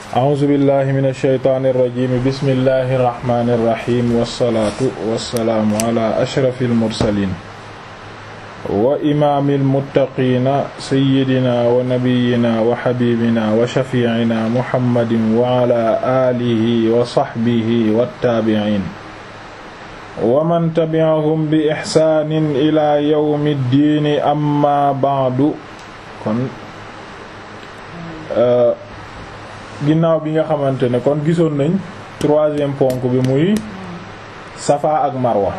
a'uuzu billahi min alsheytaani irrajim bismillahi irrahmani irrahim wassalaatu wassalaamu ala ashrafi almursalin wa imaami almuttaqiina sayyidina wa nabiyina wa xabibina wa shafiicina muhammadin wa ala aalihi wa saxbihi wattaabiciin wa man tabi'ahum bi ixsaanin ila yawmi ddiini amma ba'du kon ginnaaw bi nga xamante ne kon gisoon nañ troisième ponk bi muy safa ak marwa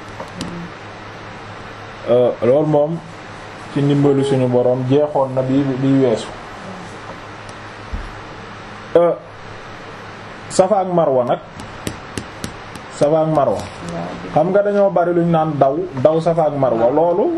loolu moom ci ndimbalu suñu boroom jeexoon na bi bi weesu safa ak marwa nag safa ak marwa xam nga dañoo bari luñ naan daw daw safa ak marwa loolu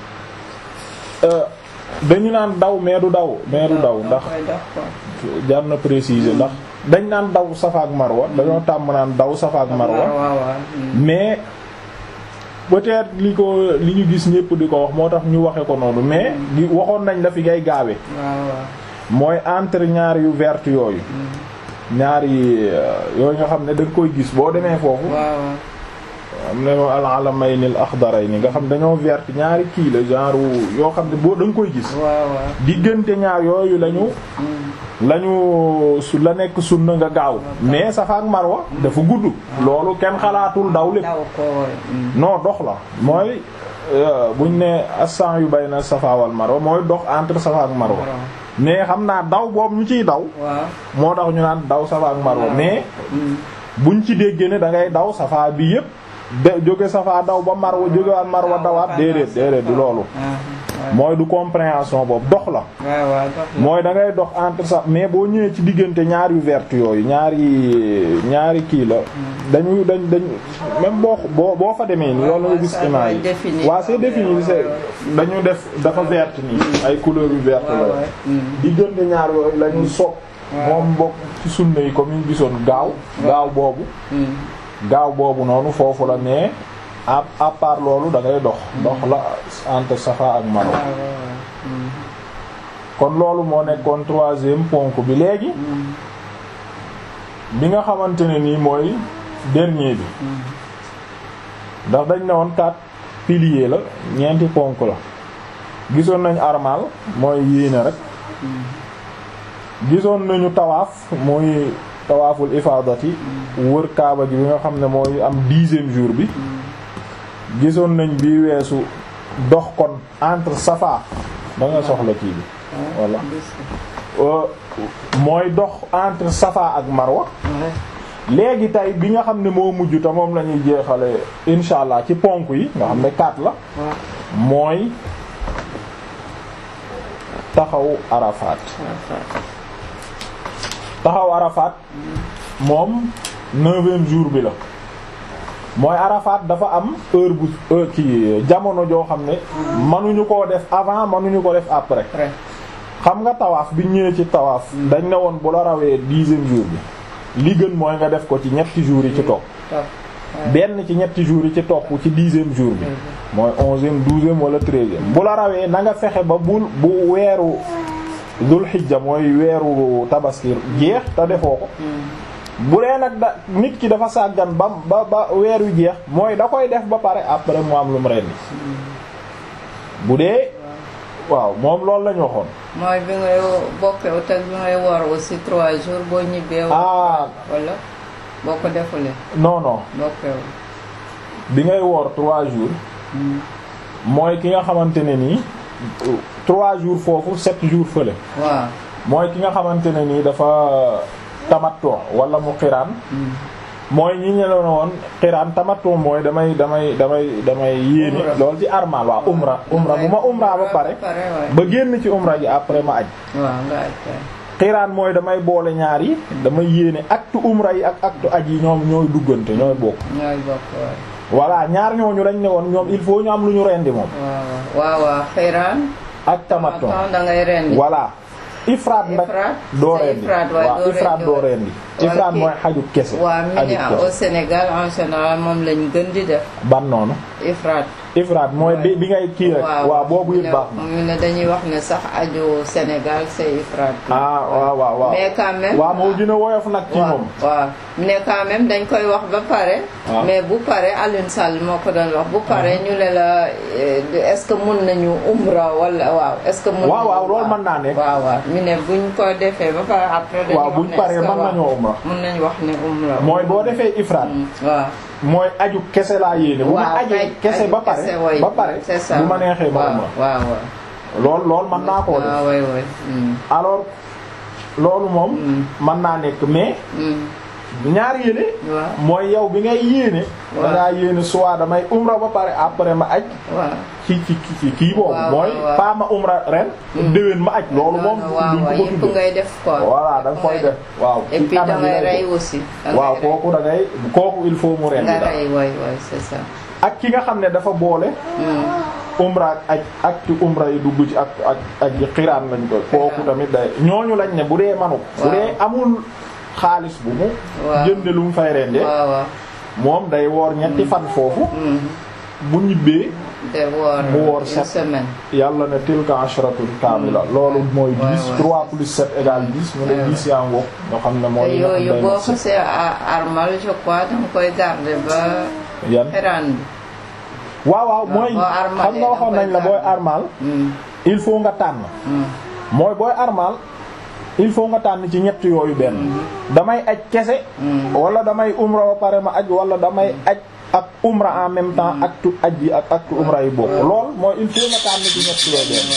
dañu naan daw mais du daw mais du daw ndax jar na préciser ndax dañ naan daw safa ak marwa dañoo tàmm naan daw safa ak marwa mais peut-être li ko li ñu gis ñépp di ko wax moo tax ñu waxe ko noonu mais di waxoon nañ la fi ngay gaawe mooy entre ñaar yu vert yooyu ñaari yooyu nga xam ne da nga koy gis boo demee foofu am na al alamayni al axdarayni nga xam dañoo vert ñaari kii la genre yoo xam ne boo da nga koy gis diggante ñaar yooyu lañu lañu su la nekk sunna nga gaaw mais safa ak marwa dafa gudd loolu kenn xalaatul daw lépp non dox la mooy buñ ne assan yu bayna safa wal marwa mooy dox entre safa ak marwa mais xam naa daw boobu ñu ciy daw moo tax ñu naan daw safa ak marwa mais buñ ci déggee ne da ngay daw safa bi yépp de jóge safa daw ba marwa jóge waat marwa dawaat déedéet déedéet du loolu mooy du compréhension boobu dox la mooy da ngay dox entre sa mais boo ñëwee ci diggante ñaar yu vert yooyu ñaari ñaari kii la dañu dañ dañ même boo boo boo fa demee ni loolu nga gis image yi waaw c'est défini c'est dañu def dafa vert nii ay couleurs yu vert la diggante ñaar yooyu la ñu soog moom bokk ci sunna yi comme ñu gisoon gaaw gaaw boobu gaaw boobu noonu foofu la mais à à part loolu da ngay dox dox la entre Safa ak Marwa kon loolu moo nekkoon troisième ponk bi léegi bi nga xamante ne nii mooy dernier bi ndax dañ ne woon quatre piliers la ñeenti ponk la gisoon nañ armal mooy yéene rek gisoon nañu tawaaf muy tawaaful ifaadati wër kaaba gi bi nga xam ne mooy am dixième jour bi gisoon nañ bi weesu dox kon entre safa da nga soxla kii bi voilà mooy dox entre safa ak marwa léegi tey bi nga xam ne moo mujj te moom la ñuy jeexale insha allah ci ponk yi nga xam ne quatre la mooy taxaw arafaat taxaw arafaat moom neuvième jour bi la mooy arafaat dafa am heure bu heure ki jamono joo xam ne mënuñu koo def avant mënuñu ko def après xam nga tawaaf bi ñëwee ci tawaaf dañ ne woon bu la rawee dixième jour bi li gën mooy nga def ko ci ñetti jours yi ci topp benn ci ñetti jours yi ci topp ci dixième jour bi mooy onzième douzième wala treizième bu la rawee na nga fexe ba bul bu weeru dul xijja mooy weeru tabaski jeex te defoo ko bu dee nag da nit ki dafa sàggan ba ba ba weer wi jeex mooy da koy def ba pare après mu am lu mu rendi bu dee waaw moom loolu lañu waxoon mooy bi ngay bokkee te bi ngay war aussi trois jours boo ñibbee ah wala boo ko defulee non non bokkew bi ngay woor trois jours mooy ki nga xamante ne nii trois jours foofu sept jours fële waaw mooy ki nga xamante ne nii dafa tamattu wala mu xiraan mooy ñi ñe la woon xiraan tamattu mooy damay damay damay damay yéene loolu ci armal waaw umra umra bu ma umra ba pare ba génn ci umra ji après ma aj waaw nga aj xiraan mooy damay boole ñaar yi damay yéene acte umra yi ak acte aj yi ñoom ñooy duggante ñooy bokk ñooy bokk waaw voilà ñaar ñooñu dañ ne woon ñoom il faut ñu am lu ñu rendi moom waaw waaw xiraan ak tamattu da ngay rendi voilà ifraat nag doo rendi waaw ifraat doo rendi ifraat mooy xaju kese waaw mi ne au Sénégal en général moom lañ gën di def ban noonu ifraat ifraat mooy bi bi ngay kii rek waaw boobu it baax na mu ne dañuy wax ne sax aju Sénégal c'est ifraat ah waaw waaw waaw mais quand même waaw moo gën a woyof nag ci waaw moom waaw mais quand même dañ koy wax ba pare waaw. mais bu pare Alioune Sall moo ko doon wax bu pare ñu ne la eh, est-ce que mun nañu umra wala waaw est-ce que mun waaw nañu- waaw loolu mën naa nekk waaw waaw ñu ne buñ ko defee ba pare après dañuy waaw wax buñ ne paree est-ce que mën waaw, nañoo umra mun nañu wax ne umra mooy boo defee ifraat Mm, waaw mooy aju kese laa yéene bu ma waaw ajee kay, kese aju ba pare kese, way. ba pare c'est ça bu ma neexee ma waaw umra waaw waaw lool lool mën naa koo def waaw way way mm, alors loolu moom Mm. mën naa nekk mais mm, ñaar yéene waaw mooy yow bi ngay yéene Waaw. dangaa yéene soit damay umra ba pare après ma aj waaw ci ci ci kii boobu Waaw, mooy waaw, waaw. pas ma umra ren déwén ma aj loolu moom waaw duñ waaw ko yëpp tudde ngay def quoi voilà da nga koy def waaw et ci puis anam yi dangay lay rey def. aussi dangay waaw rey. kooku da ngay kooku il faut mu ren nga daal rey way way c'est ça ak ki nga xam ne dafa boole Mm. umra ak aj ak ci umra yi dugg ci ak ak ak yi xiraan lañ koy kooku tamit day ñooñu lañ ne bu dee manu bu Waaw. dee amul xaalis bu mu Waaw. jënde lu mu fay rende waaw waaw moom day woor ñetti fan foofu Mm. bu ñibbee de woor Mu woor une sept. semaine yàlla ne tilka ashratun kaamila loolu mooy Ouais, 10 ouais. 3 plus 7 égale 10 mu ne Ouais, 10 yaa ngoog nga xam ne te mooy yooyu day boo mat sëkk. xasee a- armal je crois danga koy garder ba yan xeraan bi waaw waaw mooy boo armalee xam nga waxoon da nañ la koy booy garder. armal Mm. il faut nga tànn Mm. mooy booy armal il faut nga tànn ci ñett yooyu benn damay aj kese Mm. wala damay umra ba pare ma aj wala damay aj ak umra en même temps actu aj yi ak actu umra yi bokk lool mooy il faut nga tànn ci ñett yooyu benn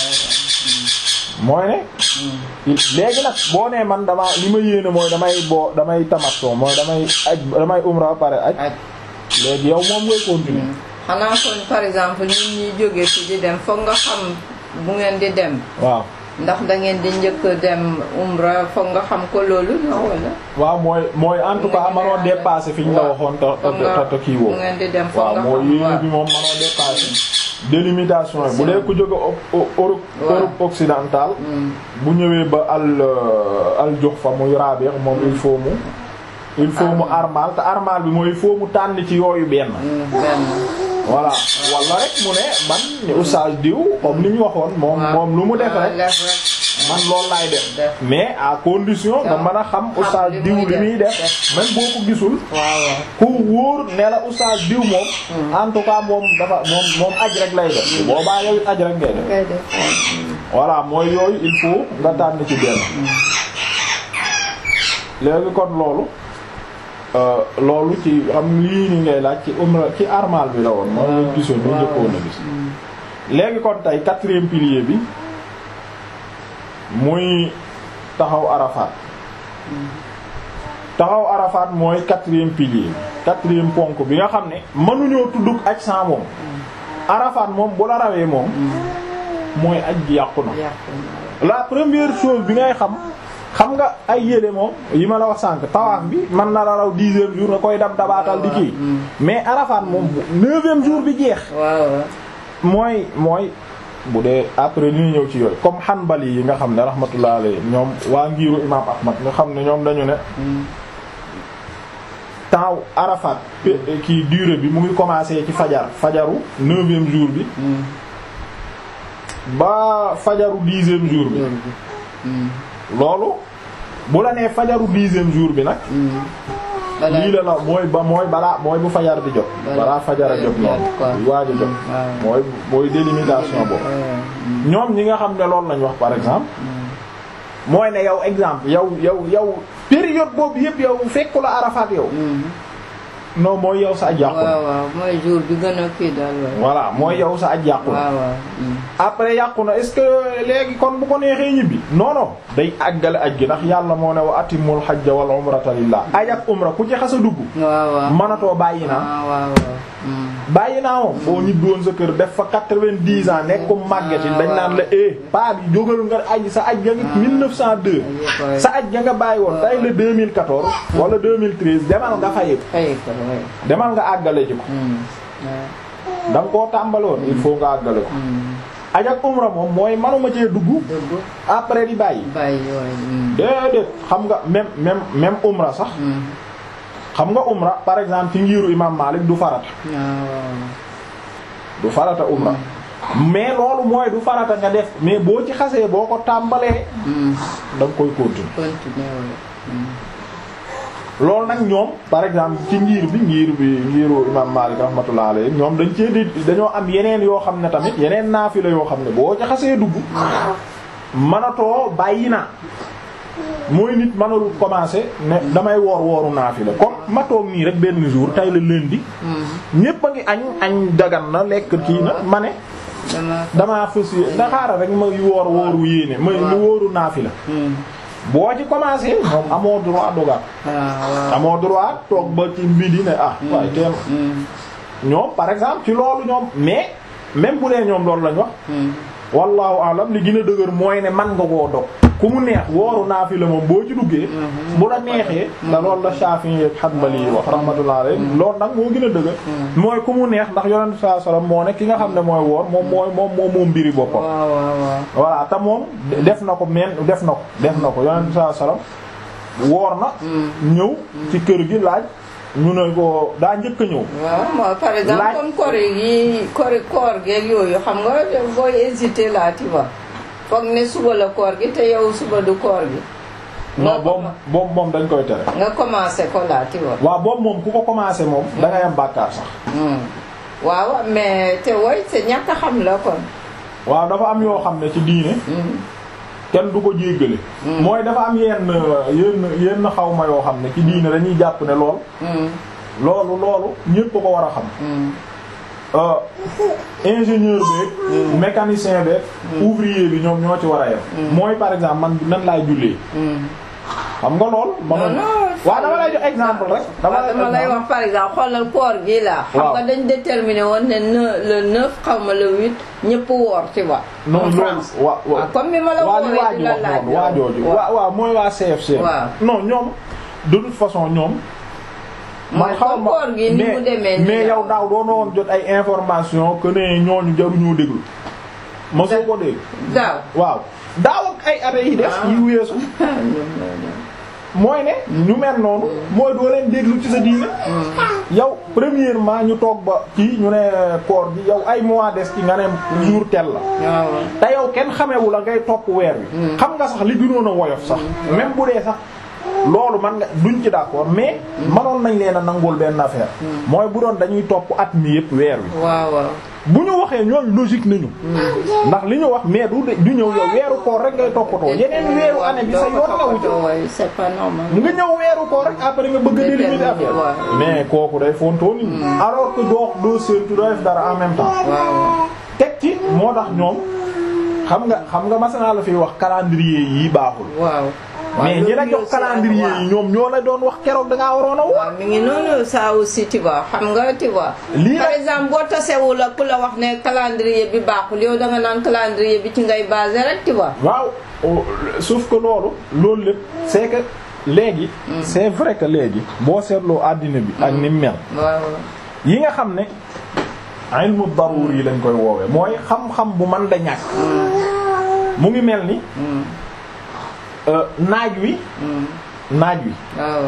mooy ne il- léegi nag boo nee man dama li ma yéene mooy damay boo damay tamattu mooy damay aj damay umra ba pare aj aj léegi yow moom ngay continuer xanaa kon par exemple ñun ñuy jóge fi di dem foog nga xam bu ngeen di dem waaw ndax da ngeen di njëkk dem umra foog nga xam ko loolu la wala waaw mooy mooy en tout cas manoo dépasser fi ñu la waaw. waxoon te foog nga te te kii woo bu ngeen di dem foog waaw nga mooy xam yéene waaw bi moom manoo dépasser délimitation yi bu dee ku jóge O- O- Europe Waaw. Europe occidentale Mm. bu ñëwee ba al euh, al jox fa muy Rabi' moom il faut mu il faut mu armal te armal bi mooy il faut mu tànn ci yooyu benn Mm, benn voilà wala rek mu ne man ni oustaz diw comme li ñu waxoon moom waaw. moom lu mu def waaw, rek def rek. man loolu laay def Def. mais à condition nga mën a xam oustaz li diw muy li muy def. def même boo ko gisul waaw waaw ku wóor ne la oustaz diw moom en tout cas moom dafa moom moom aj rek lay def boobaa yow it aj rek ngay def ngay def voilà mooy yooyu il faut nga tànn ci benn léegi kon loolu euh, loolu ci xam lii ni ngay laaj ci umra ci armal bi la woon mooy ñu gisoon ñu njëkkoon a gis léegi kon tey quatrième pilier bi muy taxaw Arafat taxaw Arafat mooy quatrième pilier bi quatrième ponk bi nga xam ne mënuñoo tuddug aj sans moom Arafat moom bu la rawee moom mooy aj gi yàqu na yàqu na. la première chose bi ngay xam xam nga ay yére moom yi ma la wax sànq tawaaf bi man na la raw dixième jour nga koy dab dabaatal di kii mais Arafat moom bu neuvième jour bi jeex waaw waaw mooy mooy bu dee après li ñu ñëw ci yooyu comme Hanbali yi nga xam ne rahmatullah alayhi ñoom waa ngiiru imam Ahmad nga xam ne ñoom dañu ne Mm. temps Arafat pe- kii durée bi mu ngi commencer ci fajar fajaru neuvième jour bi Mm. ba fajaru dixième jour bi jour bi. Mm. loolu bu la nee fajaru dixième jour bi nag Mm. balaa lii la la mooy ba mooy balaa mooy bu fajar di jot Balaa balaa fajar a jot fajar jot, quoi. noonu waaj a jot waaw. mooy mooy délimitation boobu Ouais. Mm. ñoom ñi nga xam ne loolu lañ wax par exemple mooy ne yow exemple yow yow yow période boobu yëpp yow fekku la Arafat yow Mm. non mooy yow sa aj yàqu na waaw waaw mooy jour bi gën a kii daal waaw. voilà mooy yow sa aj yàqu na waaw waaw. Mm. après yàqu na est-ce que léegi kon bu ko neexee ñibbi non non day àggale aj gi ndax yàlla moo ne wa atimul hajja wal umrata lillah aj ak umra ku ci xas a dugg waaw waaw. mënatoo bàyyi naa waaw waaw waaw. Mm. bàyyi naa moom boo ñibbi woon sa kër def fa quatre-vingt-dix ans nekk ko màgget yi dañ naan la eh paa bi jógal nga aj sa aj ga nga 1902 sa aj ga nga bàyyi woon tay la 2014 wala 2013 demal nga fay ko fay ko waay. demal nga àggale ji ko Mm. waaw. da nga koo tàmbaloon il faut nga àggale ko Mm. aj ak umra moom mooy manuma cee dugg dëgg après di bàyyi bàyyi waay. Mm. déedéet xam nga même même même umra sax Mm. xam nga umra par exemple ci ngiiru imam Malik du farata waaw waaw. du farata umra mais loolu mooy du farata nga def mais boo ci xasee boo ko tàmbalee da nga koy continuer continuer loolu nag ñoom par exemple ci ngir bi ngir bi ngiru imam Malik rahmatullah alayhi ñoom dañ cee di dañoo am yeneen yoo xam ne tamit yeneen naafila yoo xam ne boo ci xasee dugg manatoo bàyyi naa mooy nit mënul commencer ne damay woor wooru naafila comme ma toog nii rek benn jour tay la lundi ñépp a ngi añ añ dagan na lekk kii na ma ne damaa fës ndaxaara rek ma woor wooru yéene ma mu wóoru naafila boo ci commencé moom amoo droit dogal amoo droit toog ba ci midi ne ah waaye teem ñoom par exemple ci loolu ñoom mais même bu dee ñoom loolu lañ wax wallahu alam li gën a dëgër mooy ne man nga koo dog ku mu neex wooru naafila moom boo ci duggee bu la neexee da loolu la Shafi'i ak Hanbali wax rahmatullah alayhi loolu nag moo gën a dëgër mooy ku mu neex ndax yonent sallallahu alayhi wasallam moo ne ki nga xam ne mooy woor moom mooy moom moom moom mbiri boppam voilà te moom def na ko men def na ko def na ko yonent sallallahu alayhi wasallam woor na ñëw ci kër gi laaj ñu ne ko daa njëkk a ñëw. waaw mooy par exemple comme koor yi koor koor geeg yooyu xam nga booy hésiter là tu vois foog ne suba la koor gi te yow suba du koor gi. non boobu boobu moom dañ koy tere. nga commencé ko là tu vois. waaw boobu moom ku ko commencé moom. da ngay am bàkkaar sax. waaw mais te woy c'est ñàkk a xam la kon. waaw dafa am yoo xam ne ci diine. kenn du ko jéggale mooy dafa am yenn yenn yenn xaw ma yoo xam ne ci diine dañuy jàpp ne lool loolu loolu ñépp ko war a xam ingénieur beeg mécanicien beeg ouvrier bi ñoom ñoo ci war a yem mooy par exemple man nan laay jullee xam nga lool man waaw dama lay jox exemple rek dama lay wax par exemple xoolal koor gi la xam nga dañ déterminé woon ne le neuf xaw ma le huit ñëpp woor ci wa non loolu waaw waaw comme mi ma la waa li woowee di la waaju wax laaj noonu waajooju waaw waaw mooy waa CFC waaw. non ñoom de toute façon ñoom mooy comme koor gi ni mu demee nii mais yow daaw doona woon jot ay information que ne ñooñu jaruñoo déglu mosoo ko dégg daaw waaw daaw ak ay at yi des yi weesu mooy ne ñu mel noonu mooy doo leen déglu ci sa diine yow premièrement ñu toog ba kii ñu ne koor gi yow ay mois des ci nga ne jour tel la waaw te yow kenn xamewu la ngay topp weer wi xam nga sax li gënoon a woyof sax même bu dee sax loolu man nga duñ ci d'accord mais manoon nañ leen a nangul benn affaire mooy bu doon dañuy topp at mi yëpp weer wi waaw waaw bu ñu waxee ñooñ logique nañu ndax li ñu wax mais du de- du ñëw yow weeru koor rek ngay toppatoo yeneen weeru année bi sa yoon newu ci waaye c'est pas normal nga ñëw weeru koor rek après nga bëgg a délimiter affaire waaw. mais kooku day fontoo nit ñi alors que doo doo séentu doo def dara en même temps waaw teg ci moo tax ñoom xam nga xam nga masanaa la fiy wax calendrier yi baaxul waaw mais ñi la jox calendrier yi ñoom ñoo la doon wax keroog da ngaa waroon a wax waaw mi ngi noonu ça aussi tu vois xam nga tu vois Lii par la- exemple boo tasewul ak ku la wax ne calendrier bi baaxul yow da nga naan calendrier bi ci ngay basé rek tu vois waaw oh, sauf que loolu loolu lépp c'est que léegi c'est vrai que léegi boo seetloo àddina bi ak ni mu mel waaw yi nga xam ne ilmu daruri yi lañ koy woowee mooy xam-xam bu man da ñàkk mu ngi mel ni euh, naaj wi naaj wi waaw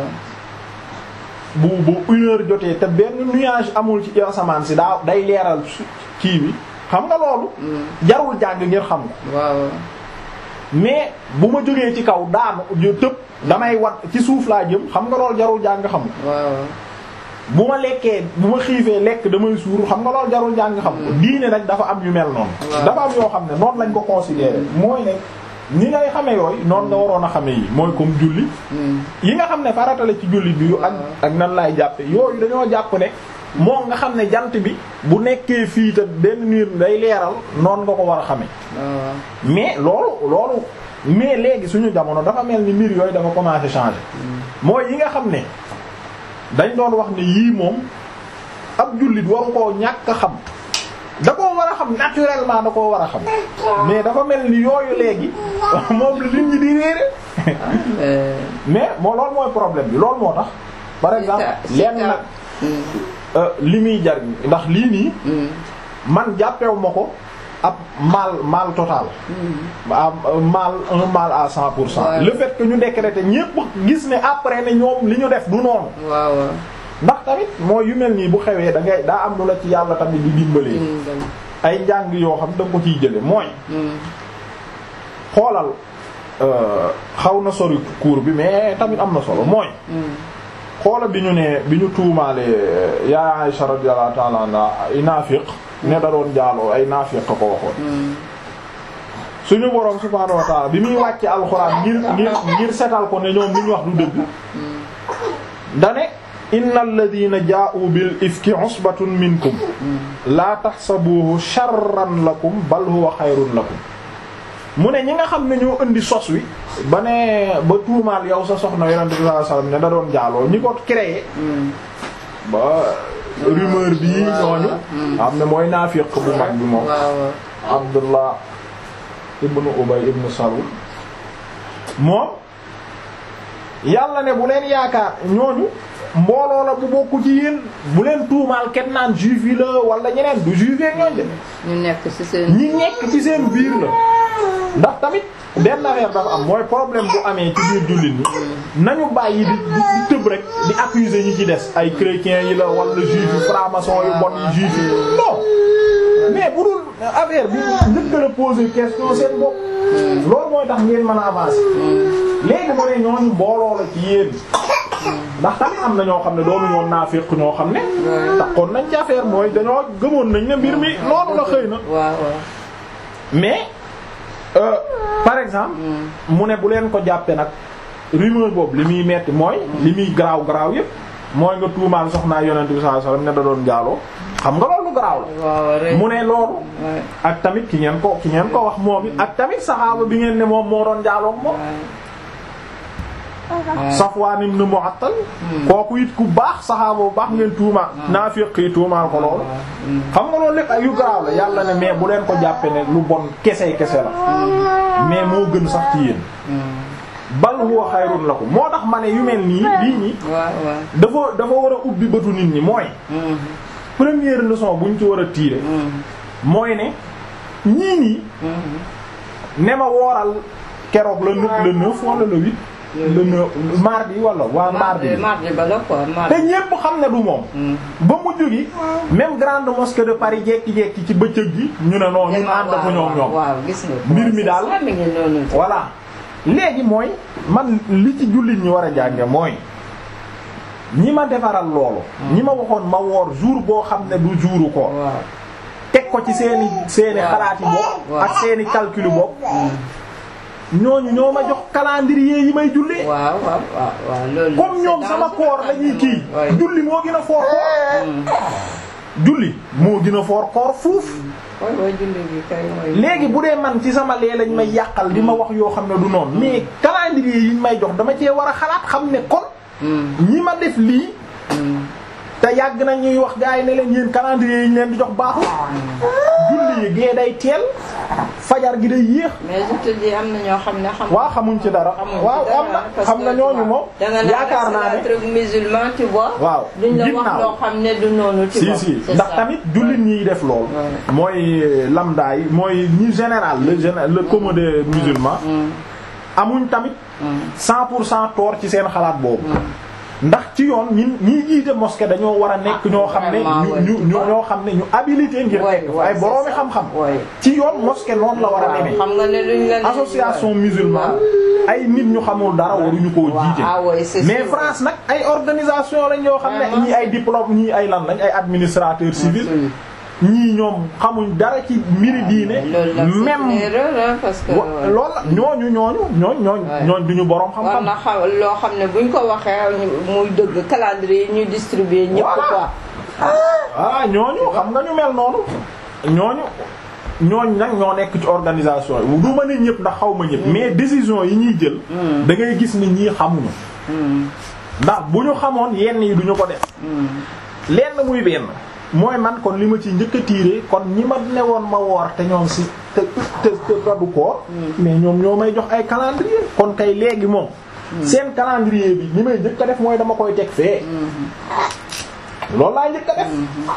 bu bu une heure jotee te benn nuage amul ci asamaan si daa day leeral su- kii bi xam nga loolu jarul jàng ngir xam ko waaw mais bu ma jógee ci kaw daanu ju tëb damay wat ci suuf laa jëm xam nga loolu jarul jàng xam ko waaw bu ma lekkee bu ma xiifee lekk damay suur xam nga loolu jarul jàng xam ko diine nag dafa am yu mel noonu Waaw. dafa am yoo xam ne noonu lañ ko considérer mooy ne ni ngay xame yooyu noonu nga waroon a xame yi mooy comme julli yi nga xam ne faratale ci julli bi yu ak ak nan laay jàppe yooyu dañoo jàpp ne moom nga xam ne jant bi bu nekkee fii te benn niir day leeral noonu nga ko war a xame waaw mais loolu loolu mais léegi suñu jamono dafa mel ni mbir yooyu dafa commencé changer mooy yi nga xam ne dañ doon wax ne yii moom ab jullit waru koo ñàkk a xam da koo war a xam naturellement da koo war a xam mais dafa mel ni yooyu léegi moom la nit ñi di réere Euh, mais moo loolu mooy problème bi loolu moo tax par exemple c'est ça. lenn nag euh, li muy jariñ ndax lii nii man jàppewu ma ko ab mal mal total ab mal un mal à cent pour cent Ouais. le fait que ñu décréter ñépp gis ne après ne ñoom li ñu def du noonu waaw ndax tamit mooy yu mel nii bu xewee da ngay daa am lu la ci yàlla tamit di dimbalee ay njàng yoo xam da nga ko ciy jële mooy xoolal xaw na sori cours bi mais tamit am na solo mooy xoola bi ñu ne bi ñu tuumaale yaa Aisha radiyallahu ta'ala anha ay naafiq ne da doon jaaloo ay naafiq ko waxoon suñu boroom subhaanahu wa ta'ala bi muy wàcce alxuraan ngir ngir ngir setal ko ne ñoom li ñu wax du dëgg dane innal ladina jaa'u bil ifki usbatun minkum la tahsabuhu sharran lakum bal huwa xayrun lakum mu ne ñi nga xam ne ñoo indi sos wi ba ne ba tuumaal yow sa soxna yonente bi sallallahu alayhi wasallam ne da doon jaaloo ñi ko créé ba rumeur bi ñooñu am ne mooy naafiq bu mag bi moom Abdullah ibnu Ubay ibnu Salul moom yàlla ne bu leen yaakaar ñooñu mbooloo la bu bokku ci yéen bu leen tuumaal kenn naan juif yi la wala ñeneen du juif yeeg ñooñ de ñu nekk ci seen ñi nekk ci seen biir la ndax tamit benn affaire dafa am mooy problème bu amee ci biir jullit ñi nañu bàyyi di di tëb rek di accuser ñi ci des ay chrétiens yi la wala juif yi franc-maçon yu bon yi juif yi non mais bu dul affaire bi njëkk la poser question seen bopp loolu mooy tax ngeen mën a avancer léegi mu ne ñooñu mbooloo la ci yéen ndax tamit am na ñoo xam ne doonu ñoon naafiq ñoo xam ne taxoon nañ ci affaire mooy dañoo gëmoon nañ ne mbir mi noonu la xëy na waaw waaw mais euh, par exemple mu ne bu leen ko jàppe nag rumeur boobu li muy metti mooy li muy garaaw garaaw yépp mooy nga tuumaal soxnaa yonent bi sallallahu alayhi wasallam ne da doon jaaloo xam nga loolu garaaw la waaw rek mu ne loolu ouais. ak tamit ki ngeen ko ki ngeen ko wax moom it ak tamit saxaaba bi ngeen ne moom moo doon jaaloo moom Safwaan ibn Mu'attal kooku it ku baax saxaaba bu baax ngeen tuuma naafiq yi tuumaal ko loolu xam nga loolu lépp ay yu garaaw la yàlla ne mais bu leen ko jàppe ne lu bon kese kese la mais moo gën sax ci yéen bal huwa xayrun lakum moo tax ma ne yu mel nii lii nii waaw waaw dafa dafa war a ubbi bëtu nit ñi mooy première leçon bu ñu ci war a tirer mooy ne ñii nii ne ma wooral keroog le neuf le neuf wala le huit le neuf mardi wala waa mardi mardi mardi ba la quoi te mardi ñépp xam ne du moom ba mujj gi même grande mosquée de Paris jekki-jekki ci bëccëg gi ñu ne noonu ñu ànd ko ñoom ñoom waaw gis nga Mbir mi daal. mi ngi noonu voilà léegi mooy man li ci jullit ñi war a jànge mooy ñi ma defaral loolu ñi ma waxoon ma woor jour boo xam ne du jouru ko waaw teg ko ci seeni seeni Waaw. xalaati bopp Waaw. ak seeni calcul bopp ñooñu ñoo ma jox calendrier yi may jullee waaw waaw waaw waaw loolu comme c'est ñoom dans sama ce koor lañuy kii Ouais. julli moo gën a foor koor julli moo gën a foor koor fuuf waay waay julli bi kay mooy léegi bu dee man ci sama lee lañ may yàqal di ma wax yoo xam ne du noonu mais calendrier yi ñu may jox dama cee war a xalaat xam ne kon ñi ma def lii te yàgg na ñuy wax gars yi ne leen yéen calendrier yi ñu leen di jox baaxul julli yi gee day teel fajar gi day yéex mais je te dis am na ñoo xam ne xam waaw xamuñ ci dara xamuñ ci waaw dara, am na parce xam que na ñooñu waaw. moom da nga yaakaar naa naan ne truc musulman tu vois waaw duñ la wax ginnaaw. loo xam ne du noonu tu si vois si c'est ndax ça. tamit jullit ñiy def lool Ouais. mooy lambda yi mooy ñi général le général le commun des musulmans amuñ tamit cent pour cent tort ci seen xalaat boobu ndax ci yoon ñi ñi jiite mosquée dañoo war a nekk ñoo xam ne vraiment, ñu ouais. ñu ñu ñoo xam ne ñu habilité ngir Ouais, nekk fa ouais, ay c'est boroomi ça. xam-xam Ouais. ci yoon mosquée noonu la war a waaw demee xam nga ne duñ la ne- association musulmane ay nit ñu xamul dara waruñu koo Waaw, jiite ah ouais, c'est mais sûr. France nag ay organisation lañ yoo xam ne Vraiment, ñii ay diplôme ñii ay lan lañ ay administrateur civil Absolument. ñii ñoom xamuñ dara ci mbiri diine loolu la c'est même une erreur hein, parce que wa- loolu la ñooñu ñooñu ñooñ ñooñ Ouais. ñooñ duñu boroom war xam-xam na xam loo xam ne buñ ko waxee ñu- muy dëgg calendrier yi ñuy distribuer ñëpp Voilà. quoi ah ñooñu xam nga ñu mel noonu ñooñu ñooñ nag ñoo nekk ci organisation yi du ma ne ñëpp ndax xaw ma ñëpp mais décision yi ñuy jël da ngay gis ni ñii xamuñu ndax bu ñu xamoon yenn yi duñu ko def lenn muy benn mooy man kon li ma ci njëkk a tiire kon ñi ma newoon ma woor te ñoom si te te te du koor mais ñoom ñoo may jox ay calendrier kon kay léegi moom seen calendrier bi li may njëkk a def mooy dama koy teg fee loolu laa njëkk a def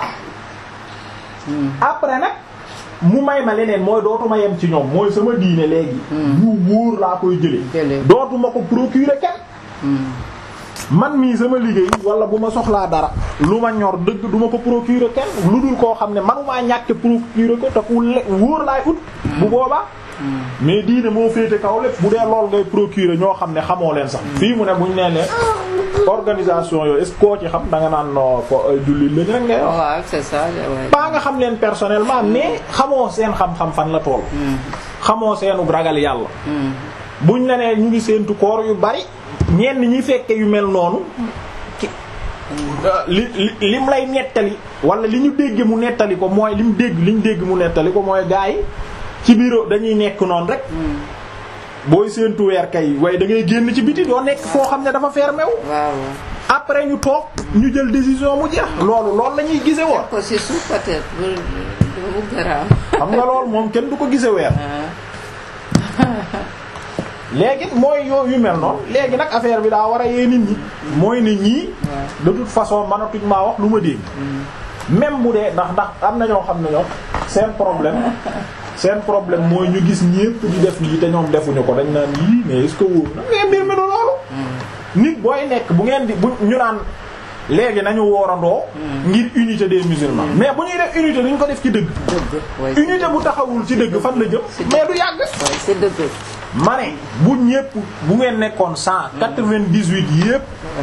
après nag mu may ma leneen mooy dootuma yem ci ñoom mooy sama diine léegi yu wóor laa koy jële Jëlee. dootuma ko procurer kenn man mii sama liggéey wala bu ma soxlaa dara lu ma ñor dëgg du ma ko procurer kenn lu dul koo xam ne manumaa ñàkk procurer ko te ku le wóor laay ut bu boobaa mais diine moo féete kaw lépp bu dee lool ngay procurer ñoo xam ne xamoo leen sax fii mu ne buñ nee leen organisation yooyu est-ce que koo ci xam da nga naan no ko ay jullit lañ rek ngay wax waaw c'est ça ouais. pas nga xam leen personnellement mais xamoo seen xam-xam fan la tool xamoo seenu ragal yàlla buñ la nee ñu ngi seentu koor yu bari ñenn ñi fekke yu mel noonu ki li li lim lay nettali wala li ñu dégg mu nettali ko mooy lim dégg li ñu dégg mu nettali ko mooy gaa yi ci bureau dañuy nekk noonu rek booy seentu weer kay waaye da ngay génn ci biti doo nekk foo xam ne dafa fermé wu waaw après ñu toog ñu jël décision mu jeex loolu loolu la ñuy gise woon ko si suuf peut-être bu bu garaaw xam nga loolu moom kenn du ko gise weer léegi mooy yoo yu mel noonu léegi nag affaire bi daa war a yee nit ñi mooy ne ñii de toute façon mënatuñ maa wax lu ma dégg même bu dee ndax ndax am na ñoo xam ne ñoom seen problème seen problème mooy ñu gis ñépp di def lii te ñoom defuñu ko dañ naan yii mais est-ce que wóor na mais mbir mi du loolu nit booy nekk bu ngeen di bu ñu naan léegi nañu woorandoo ngir unité des musulmans mais bu ñuy def unité duñ ko def ci dëgg dëgg unité bu taxawul ci dëgg fan la jëm mais du yàgg waaye c'est dëgg ma ne bu ñépp bu ngeen nekkoon cent quatre-vingt-dix-huit yépp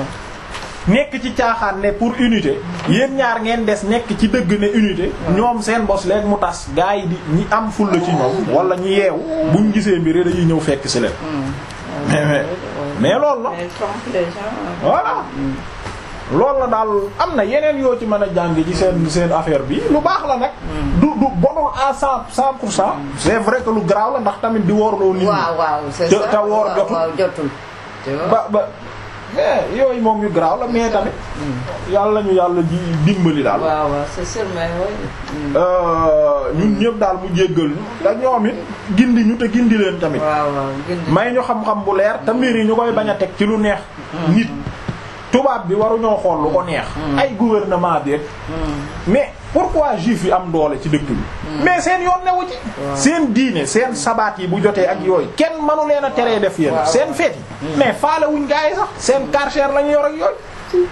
nekk ci caaxaan ne pour unité yéen ñaar ngeen des nekk ci dëgg ne unité ñoom seen bos léegi mu tas gaa yi di ñi am fulla ci ñoom wala ñi yeewu buñ gisee mbir dañuy ñëw fekk ci leen mais mais mais loolu la mais trompe les gens voilà loolu la daal am na yeneen yoo ci mën a jàng ci seen seen affaire bi lu baax la nag du du bonul à cent cent pour cent c'est vrai que lu garaaw la ndax tamit di woorloo nit ñi waaw waaw c'est te- ça te woor waaw, jotul. waaw jotul tu vois ba ba mais yooyu moom yu garaaw la mais tamit yàlla ñu yàlla ji dimbali daal waaw waaw c'est sûr mais oui Euh, ñun ñëpp daal mu jéggal ñu te ñoom it gindi ñu te gindi leen tamit waaw waaw gindi may ñu xam-xam bu leer te mbir yi ñu koy bañ a teg ci lu neex nit tubaab bi waruñoo xool lu ko neex ay gouvernement bi rek mais pourquoi juif yi am doole ci dëkk bi mais seen yoon newu ci seen diine seen sabaat yi bu jotee ak yooyu kenn manu leen a teree def yéen Waaw. seen feet yi mais faale wuñ gaa yi sax seen karcher la ñu yor ak yooyu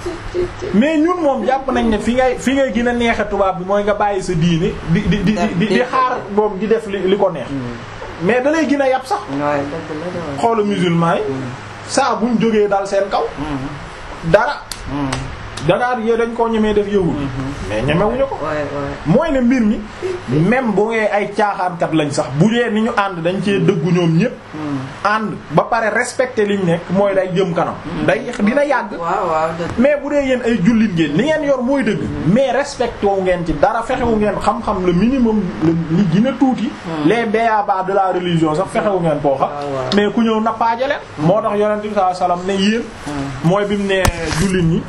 mais ñun moom jàpp nañ ne fi ngay fi ngay gën a neexe tubaab bi mooy nga bàyyi sa diine di di di di di xaar moom di def li li ko neex mais da lay gën a yàpp sax waaye dëgg la de waaye. xoola musulman yi saa buñ jógee dal seen kaw dara dagaar yee dañ koo ñemee def yëwul mais ñemewuñu ko waaye waaye mooy ne mbir mi même bu ngee ay caaxaankat lañ sax bu dee ni ñu ànd dañ cee dëggu ñoom ñépp ànd ba pare respecté liñ nekk mooy day jëm kanam day dina yàgg waaw waaw dëgg mais bu dee yéen ay jullit ngeen li ngeen yor mooy dëgg mais respecté wu ngeen ci dara fexewu ngeen xam-xam le minimum le li gën a tuuti les b.a.-ba de la religion sax fexewu ngeen koo xam waaw, waaw. mais ku ñëw nappaaje leen moo tax yonent bi sallallahu alayhi wasallam ne yéen mooy bi mu ne jullit ñi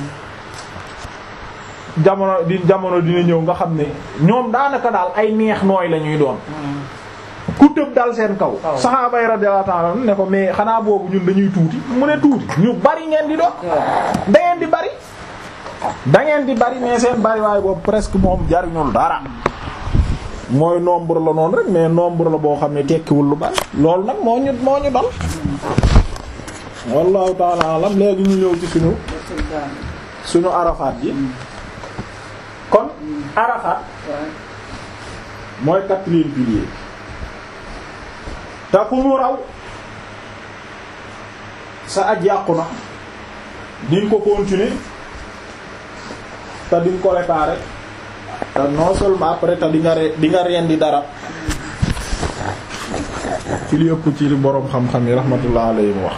jamono di jamono dina ñëw nga xam ne ñoom daanaka daal ay neex nooy la ñuy doon ku tëb dal seen kaw Waaw. saxaaba yi radiyallahu ta'ala anhum ne ko mais xanaa boobu ñun dañuy tuuti mu ne tuuti ñu bari ngeen di doon da ngeen di bari da ngeen di bari mais seen bari waaye boobu presque moom jariñul dara mooy nombre la noonu rek mais nombre la boo xam ne tekkiwul lu bari loolu nag moo ñu moo ñu dal wallahu ta'ala alam léegi ñu ñëw ci suñu suñu arafaat yi kon arafaat mooy quatrième pilier te ku mu raw sa aj yàqu na di nga ko continuer te di nga ko réparer te non seulement après te di nga re di nga rendi dara ci li ëpp ci li boroom xam-xam yi rahmatullah alayhi mu wax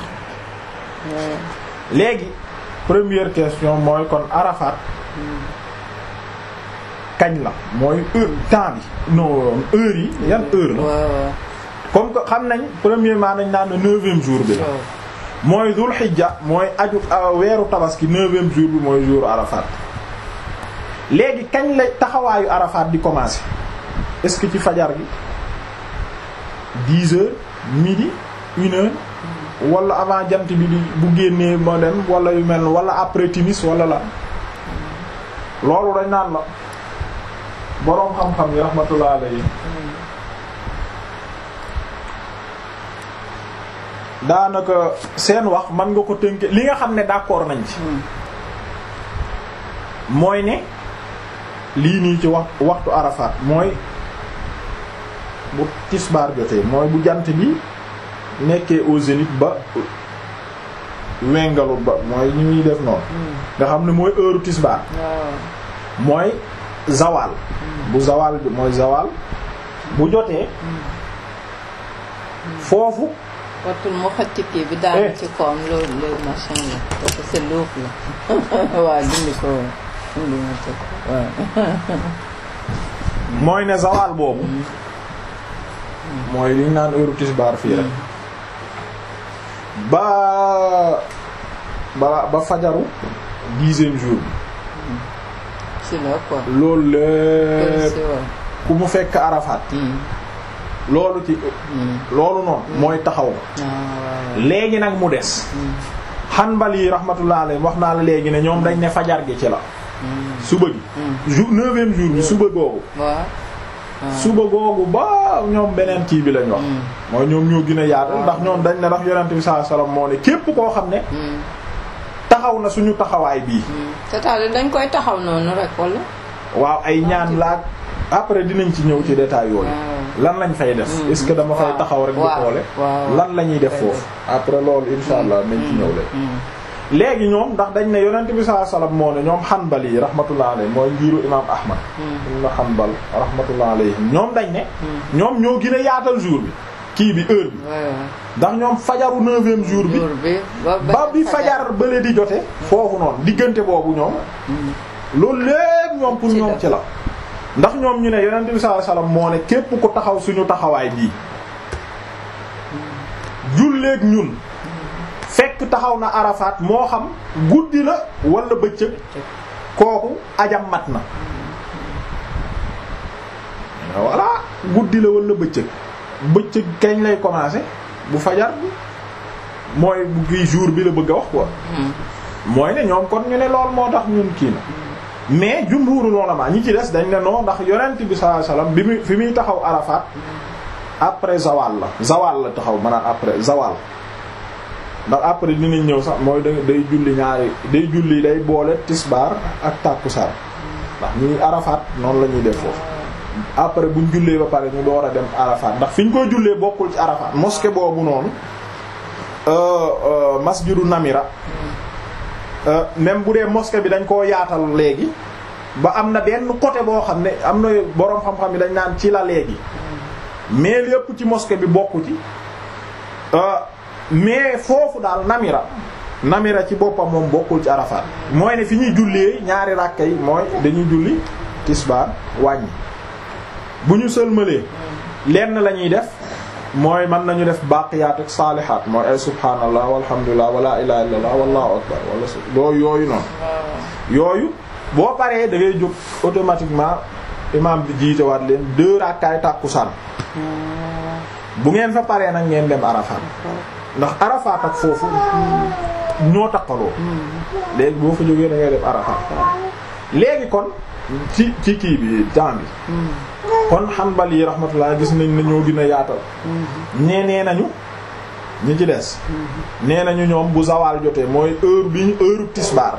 léegi première question mooy kon Arafat kañ la mooy heure temps bi non heure yi yan heure la waaw waaw comme que xam nañ premièrement nañ naan neuvième jour bi la waaw. mooy dul xijja mooy aju euh, weeru tabaski neuvième jour bi mooy jour Arafat léegi kañ la taxawaayu Arafat di commencer est-ce que ci fajar gi dix heures midi une heure wala avant jant bi di bu génnee moo dem wala yu mel wala après timis wala la loolu dañ naan la boroom xam-xam yi rahmatullah alayhi daanaka seen wax man nga ko tënke li nga xam ne d'accord nañ ci mooy ne lii nii ci wax waxtu Arafat mooy bu tisbaar jotee mooy bu jant bi nekkee au zénith ba wengalu ba mooy ñu ñuy def noonu nga xam ne mooy heure tisbaar mooy zawal bu zawal bi mooy zawal bu jotee foofu watul mu xëcc kii bi daanu ci koom loolu loolu machin la parce que c'est luuf la waaw dindi ko dindi ma ci waaw mooy ne zawal boobu mooy li ñu naan heure tisbaar fii rek ba ba ba fajaru dixième jour bi si la quoi loolu lépp si waaw ku mu fekk Arafat loolu ci loolu noonu mooy taxaw léegi nag mu des Hanbali yi rahmatullah alayhi wax naa la léegi ne ñoom dañ ne fajar gi ci la suba gi jour neuvième jour bi suba googu waaw suba googu ba ñoom beneen kii bi lañ wax mooy ñoom ñoo gën a yaatal ndax ñoom dañ ne ndax yonent bi sallallahu alayhi wasallam moo ne képp koo xam ne taxaw na suñu taxawaay bii c'est-à-dire dañ koy taxaw noonu rek wala waaw ay ñaan laag après dinañ ci ñëw ci détail yooyu lan lañ fay def est-ce que dama fay taxaw rek di xoole lan la ñuy def foofu après loolu insha allah nañ ci ñëw léegi léegi ñoom ndax dañ ne yonent bi sallallahu alayhi wasallam moo ne ñoom Hanbali yi rahmatullah alayhi mooy ngiru imam Ahmad ibn Hanbal rahmatullah alayhi ñoom dañ ne ñoom ñoo gën a yaatal jour bi kii bi heure bi ndax ñoom fajaru neuvième jour bi ba bi fajar bële di jote foofu noonu diggante boobu ñoom loolu lépp ñoom pour ñoom ci la ndax ñoom ñu ne yonent bi sallallahu alayhi wasallam moo ne képp ku taxaw suñu taxawaay bii julleek ñun fekk taxaw na Arafat moo xam guddi la wala bëccëg kooku ajam mat na voilà guddi la wala bëccëg bëccëg kañ lay commencer bu fajar bi mooy bu kii jour bi la bëgg a wax quoi mooy ne ñoom kon ñu ne lool moo tax ñun kii na mais jumhuurul ulama ñi ci des dañ ne non ndax yonent bi sallallahu alayhi wasallam bi muy fi muy taxaw Arafat après zawal la zawal la taxaw maanaam après zawal ndax après dinañ ñëw sax mooy da day julli ñaari day julli day boole tisbaar ak tàkkusaan ndax ñuy Arafat noonu la ñuy def foofu après buñ jullee ba pare ñu door a dem Arafat ndax fi ñu koy jullee bokkul ci Arafat mosquée boobu noonu masjidu Namira même bu dee mosquée bi dañ koo yaatal léegi ba am na benn côté boo xam ne am na boroom xam-xam yi dañ naan ci la léegi mais lépp ci mosquée bi bokku ci mais foofu daal Namira Namira ci boppam moom bokkul ci Arafat mooy ne fi ñuy jullee ñaari ràkka yi mooy dañuy julli tisbaar wàññi bu ñu sëlmalee lenn la ñuy def mooy mën nañu def baaqiyaat ak saalihaat mooy ay subhaanallah walhamdulillah wala ilaha illallah wallahu akbar wala doo yooyu noonu yooyu boo paree da ngay jóg automatiquement imam bi jiitewaat leen deux rakkaay tàkkusaan bu ngeen fa paree nag ngeen dem Arafat ndax Arafat ak foofu ñoo taqaloo léegi boo fa jógee da ngay dem Arafat léegi kon ci ci kii bi temps bi kon Hanbali yi rahmatullah gis nañ ne ñoo gën a yaatal ñee nee nañu ñi ci des nee nañu ñoom bu zawal jotee mooy heure bi ñu heure tisbaar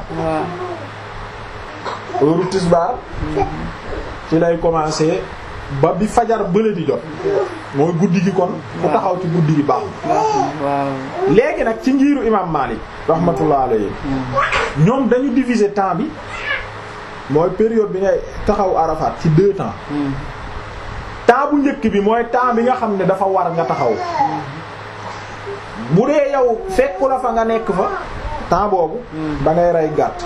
heure tisbaar ci lay commencer ba bi fajar bële di jot mooy guddi gi kon ku taxaw ci guddi gi baax léegi nag ci ngiiru imam Malik rahmatullah alayhi ñoom dañu diviser temps bi mooy période bi ngay taxaw Arafat ci deux temps temps bu njëkk bi mooy temps bi nga xam ne dafa war nga taxaw bu dee yow fekku la fa nga nekk fa temps boobu da ngay rey gàtt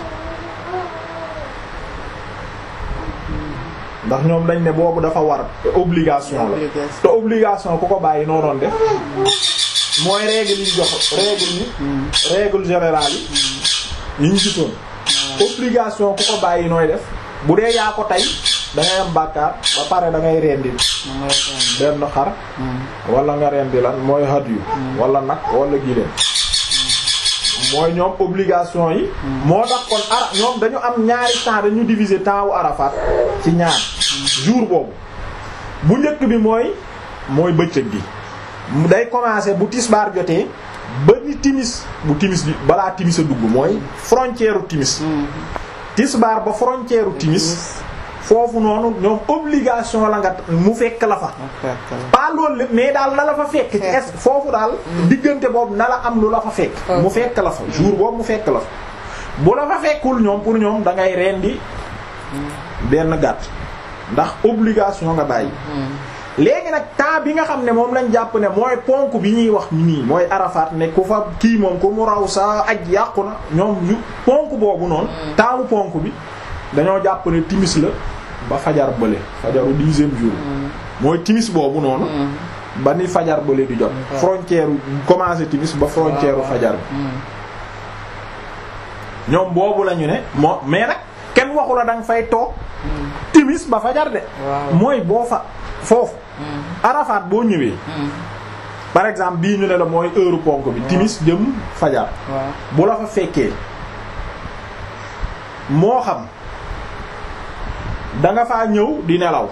ndax ñoom dañ ne boobu dafa war obligation la te obligation ku ko bàyyi noo doon def mooy règle yi jox règle yi règle générale yi yi ñu gisoon obligation ku ko bàyyi nooy def bu dee yaa ko tey da ngay am bàkkaar ba pare da ngay rendi benn xar wala nga rendi lan mooy hadiyu wala nag wala giléem mooy ñoom obligation yi moo tax kon ara ñoom dañu am ñaari temps dañu diviser temps wu Arafat ci ñaar jour boobu bu njëkk bi mooy mooy bëccëg gi day commencer bu tisbaar jotee ba ni timis bu timis bi balaa timis a dugg mooy frontière u timis tisbaar ba frontière u timis foofu noonu ñoom obligation la nga mu fekk la fa pas loolu lépp mais daal na la fa fekk ci est foofu daal diggante boobu na la am lu la fa fekk mu fekk la fa jour boobu mu fekk la fa bu la fa fekkul ñoom pour ñoom da ngay rendi benn gàtt ndax obligation nga bàyyi léegi nag temps bi nga xam ne moom lañ jàpp ne mooy ponk bi ñuy wax nii mooy Arafat ne ku fa kii moom ku mu raw sa aj yàqu na ñoom yu ponk boobu noonu temps ponk bi dañoo jàpp ne timis la ba fajar bële fajaru dixième jour mooy timis boobu noonu ba ni fajar bële di jot frontière commencé timis ba frontière fajar bi ñoom boobu lañu ne moo mais nag kenn waxu la danga fay toog timis ba fajar de mooy boo fa foofu Arafat boo ñëwee par exemple bii ñu ne la mooy heure ponk bi timis jëm fajar bu la fa fekkee moo xam danga faa ñëw di nelaw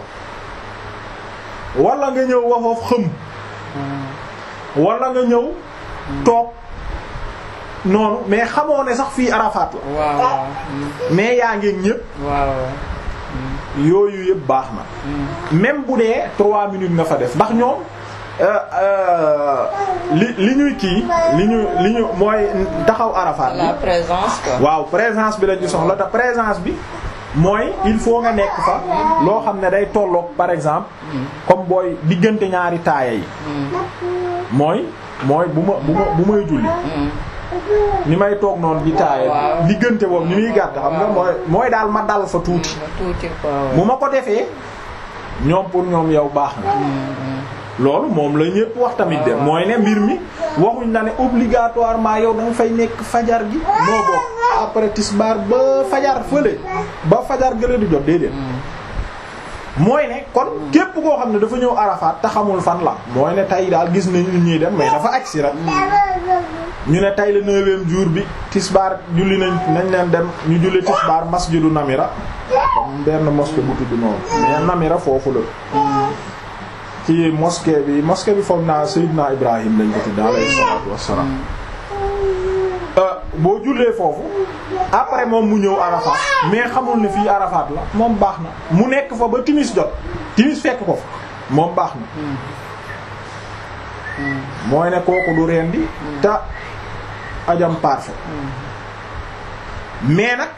wala nga ñëw waxoof xëm wala nga ñëw toog noonu mais xamoo ne sax fii Arafat la mais yaa ngi ñépp yooyu yëpp baax na même bu dee trois minutes nga fa def ndax ñoom li li ñuy kii li ñu li ñu mooy taxaw Arafat bi la présence quoi. waaw présence bi la ñu soxla te présence bi mooy il faut nga nekk fa loo xam ne day tolloog par exemple comme booy diggante ñaari taaya yi mooy mooy bu ma bu ma bu may julli ni may toog noonu di taaya diggante boobu ni muy gàtt xam nga mooy mooy daal ma dal fa tuuti bu ma ko defee ñoom pour ñoom yow baax na loolu moom la ñépp wax tamit de mooy ne mbir mi waxuñ na ne obligatoirement yow danga fay nekk fajar gi noo bokk après tisbaar ba fajar fële ba fajar gële di jot déedéet mooy ne kon képp koo xam ne dafa ñëw Arafat te xamul fan la mooy ne tey daal gis nañu nit ñuy dem mais dafa agsi rek ñu ne tey la neuvième jour bi tisbaar julli nañ nañ leen dem ñu julli tisbaar masjidu Namira comme benn mosquée bu tudd noonu mais Namira foofu la ci mosquée bi mosquée bi foog naa Seydina Ibrahim lañ ko tudd alayhi salaatu wassalaam boo jullee foofu après moom mu ñëw Arafat mais xamul ne fii Arafat la moom baax na mu nekk fa ba timis jot timis fekk ko fa moom baax na mooy ne kooku du rendi te ajam parfait mais nag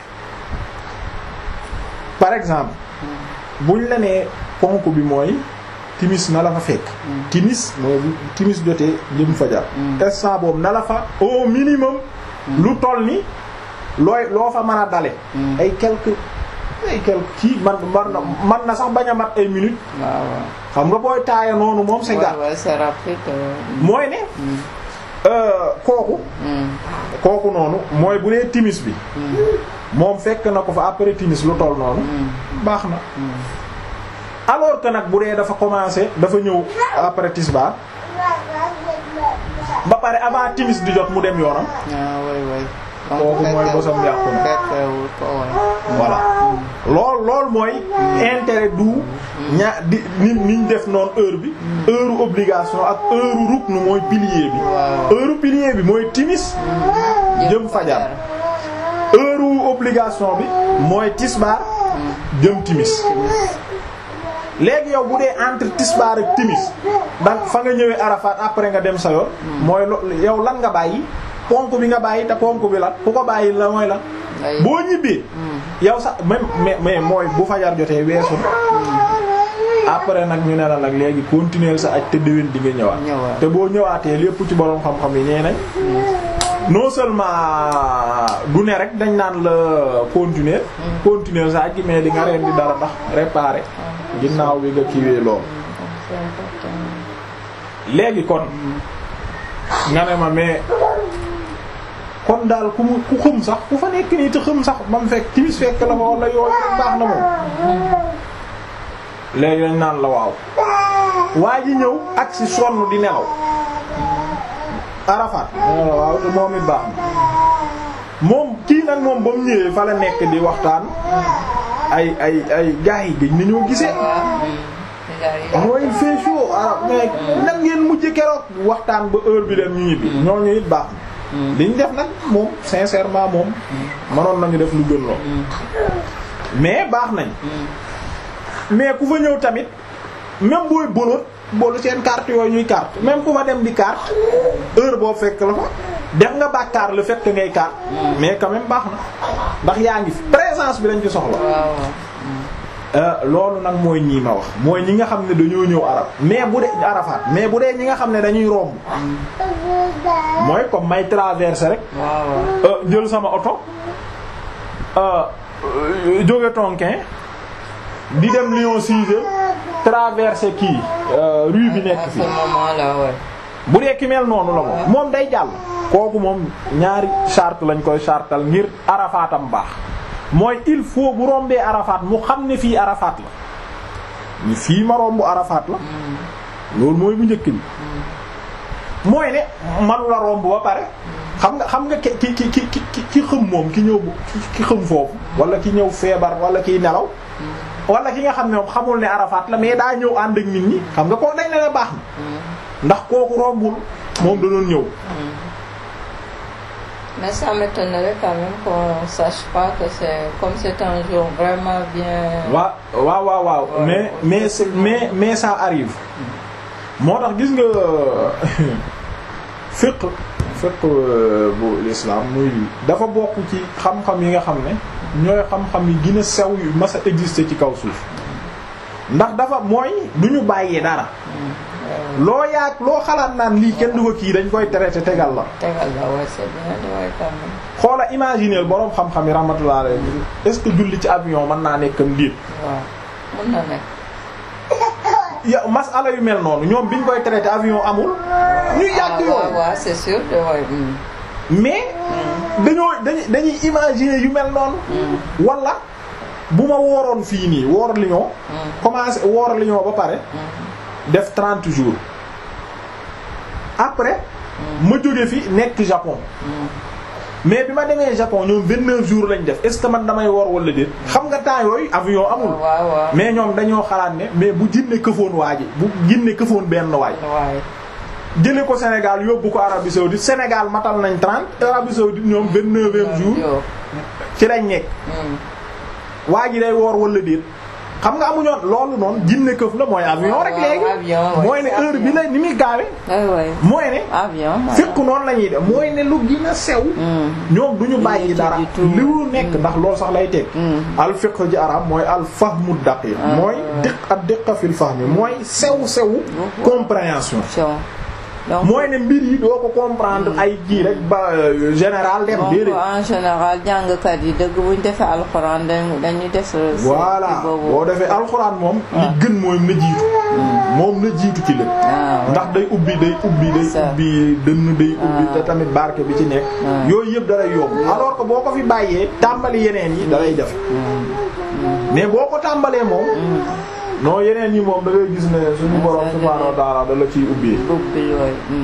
par exemple buñ la nee ponk bi mooy timis na la fa fekk timis mooy bu timis jotee jëm fajar instant boobu na la fa au minimum lu toll ni looy loo fa mën a dale ay quelques ay quelques kii man man na man na sax bañ a mat ay minutes xam nga booy taaya noonu moom c'est gàtt mooy ne kooku kooku noonu mooy bu dee timis bi moom fekk na ko fa après timis lu toll noonu baax na alors que nag bu dee dafa commencé dafa ñëw après tisbaar ba pare avant timis di jot mu dem yoonam kooku mooy bosam yàqu na voilà lool lool mooy intérêt du ña di ni niñ def noonu heure bi heure obligation ak heure rukn mooy pilier bi heure pilier bi mooy timis jëm fajar heure obligation bi mooy tisbaar jëm timis léegi yow bu dee entre tisbaar ak timis donc fa nga ñëwee Arafat après nga dem sa yoon mooy yow lan nga bàyyi ponk bi nga bàyyi te ponk bi lan ku ko bàyyi la mooy lan boo ñibbee yow sax même mais mais mooy bu fajar jotee weesu après nag ñu ne la nag léegi continuer sa aj te déwén di nga ñëwaat te boo ñëwaatee lépp ci borom xam-xam yi nee nañ non seulement du ne rek dañ naan la continuer continuer sa aj mais di nga reen di dara ndax réparer ginnaaw bi nga kiiwee lool léegi kon nga ne ma mais kon daal ku mu ku xëm sax ku fa nekk nii te xëm sax ba mu fekk timis fekk la fa wala yooyu baax na moom léegi dañ naan la waaw waa ji ñëw ak si sonn di nelaw Arafat waaw te moom it baax na moom kii nag moom ba mu ñëwee fa la nekk di waxtaan ay ay ay gars yi gëj nañoo gisee mooy il fait chaud arab mais nan ngeen mujj keroog waxtaan ba heure bi dem ñu ñibbi ñooñu it baax na liñ def nag moom sincèrement moom mënoon nañu def lu gën lool mais baax nañ mais ku fa ñëw tamit même booy bolot boolu seen carte yooyu ñuy carte même ku fa dem di carte heure boo fekk la fa def nga bàkkaar le fait que ngay carte mais quand même baax na ndax yaa ngi fi présence bi lañ ci soxla loolu nag mooy ñii ma wax mooy ñi nga xam ne dañoo ñëw arab mais bu dee arafaat mais bu dee ñi nga xam ne dañuy romb mooy comme may traverser rek jël sama oto jóge Tonkin di dem Lyon 6 traverser kii rue bi nekk fii bu dee ki mel noonu la moom moom day jàll kooku moom ñaari charte lañ koy chartal ngir arafaatam baax mooy il faut bu rombee arafaat mu xam ne fii arafaat la ni fii ma rombu arafaat la loolu mooy bu njëkk bi mooy ne manu la romb ba pare xam nga xam nga ki ki ki ki ki ki xëm moom ki ñëw ki xëm foofu wala ki ñëw feebar wala kiy nelaw wala ki nga xam ne moom xamul ne arafaat la mais daa ñëw ànd ak nit ñi xam nga koo dañ ne la baax na ndax kooku rombul moom da doon ñëw Mais ça m'étonnerait quand même qu'on sache pas que c'est comme c'est un jour vraiment bien. waaw waaw waaw waaw mais mais mais mais ça arrive moo tax gis nga fiqh fiqh bu l'islam muy dafa bokk ci xam-xam yi nga xam ne ñooy xam-xam yi gën a sew yu mas a exister ci kaw suuf ndax dafa mooy du ñu bàyyee dara. loo yaag loo xalaat naan lii kenn du ko kii dañ koy traité tegal la. tegal la waaye c'est bien waaye quand même. xoola imaginer boroom xam-xam yi rahmatullah alayhi est-ce que julli ci avion mën naa nekk am diir. waaw mën na nekk. ya masala yu mel noonu ñoom biñ koy traité avion amul. ñu yàgg yoon waaw waaw c'est sûr de waay. mais. dañoo dañuy dañuy imaginer yu mel noonu. wala bu ma wooroon fii nii woor Lyon. commencé woor Lyon ba pare. def 30 jours après ma jóge fi nekk Japon mais bi ma demee Japon ñoom 29 jours lañ def est ce que man damay wor wala déet xam nga temps yooyu avion amul mais ñoom dañoo xalaat ne mais bu jinne këfoon waa ji bu jinne këfoon benn waay jële ko Sénégal yóbbu ko Arabie saoudite Sénégal matal nañ 30 Arabie saoudite ñoom 29e jour ci lañ nekk waa ji day woor wala déet xam nga amuñoon loolu noonu jinne këf la mooy avion rek léegi mooy ne heure bi la ni muy gaawe mooy ne fekk noonu la ñuy def mooy ne lu gën a sew ñoom du ñu bàyyi dara li lu nekk ndax loolu sax lay teg al fiqh ji arab mooy al fahmu daqiq mooy diq ak diqa fil fahmi mooy sew sew compréhension mooy ne mbir yi doo ko comprendre ay kii rek ba général dem déedéet en général jàngkat yi dëgg bu ñu defee alxuraan dañuy def. voilà boo defee alxuraan moom. li gën mooy na jiitu. moom na jiitu ci lépp. ndax day ubbi day ubbi day ubbi dënn day ubbi te tamit barke bi ci nekk. yooyu yëpp dalay yomb alors que boo ko fi bàyyee tàmbali yeneen yi dalay def. mais boo ko tàmbalee moom. non yeneen yi moom da ngay gis ne suñu borom subhaanahu wa ta'ala da la ciy ubbi. ubbi yooyu.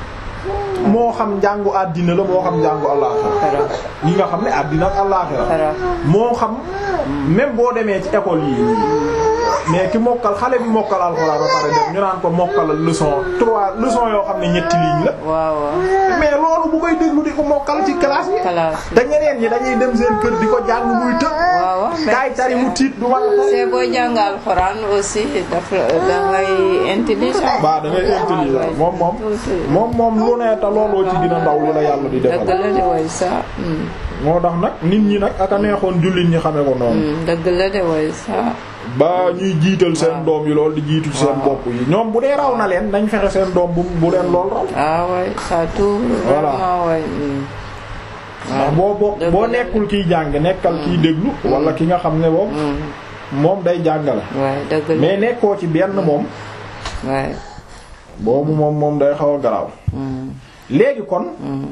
moo xam njàngu àddina la moo xam njàngu àllaaxira yi nga xam ne àddina ak àllaaxira moo xam même boo demee ci école yi mais ki mokkal xale bi mokkal alxuraan ba pare dem ñu naan ko mokkalal leçon trois leçons yoo xam ne ñetti ligne la. waaw mais loolu bu koy déglu di ko mokkal ci classe yi. classe te ñeneen ñi dañuy dem seen kër di ko jàng muy të. waaw kaay tari mu tiit du wàll ko. c'est booy jàng alxuraan aussi dafa da ngay intelligent. waaw da ngay intelligent moom moom. moom moom lu ne te looloo ci gën a ndaw lu la yàlla di defal. dëgg la de way sa. moo tax nag nit ñi nag ak a neexoon jullit ñi xamee ko noonu. dëgg la de way sa. ba ñuy jiital seen doom yi lool di jiitu ci seen bopp yi ñoom bu dee raw na leen nañ fexe seen doom bu bu leen lool raw. ah ouais ça tout. voilà vraiment ouais. ndax boo boo boo nekkul kiy jàng nekkal kiy déglu. wala ki nga xam ne moom. moom day jàngale. waay dëgg la mais nekkoo ci benn moom. waay. boobu moom moom day xaw a garaaw. léegi kon.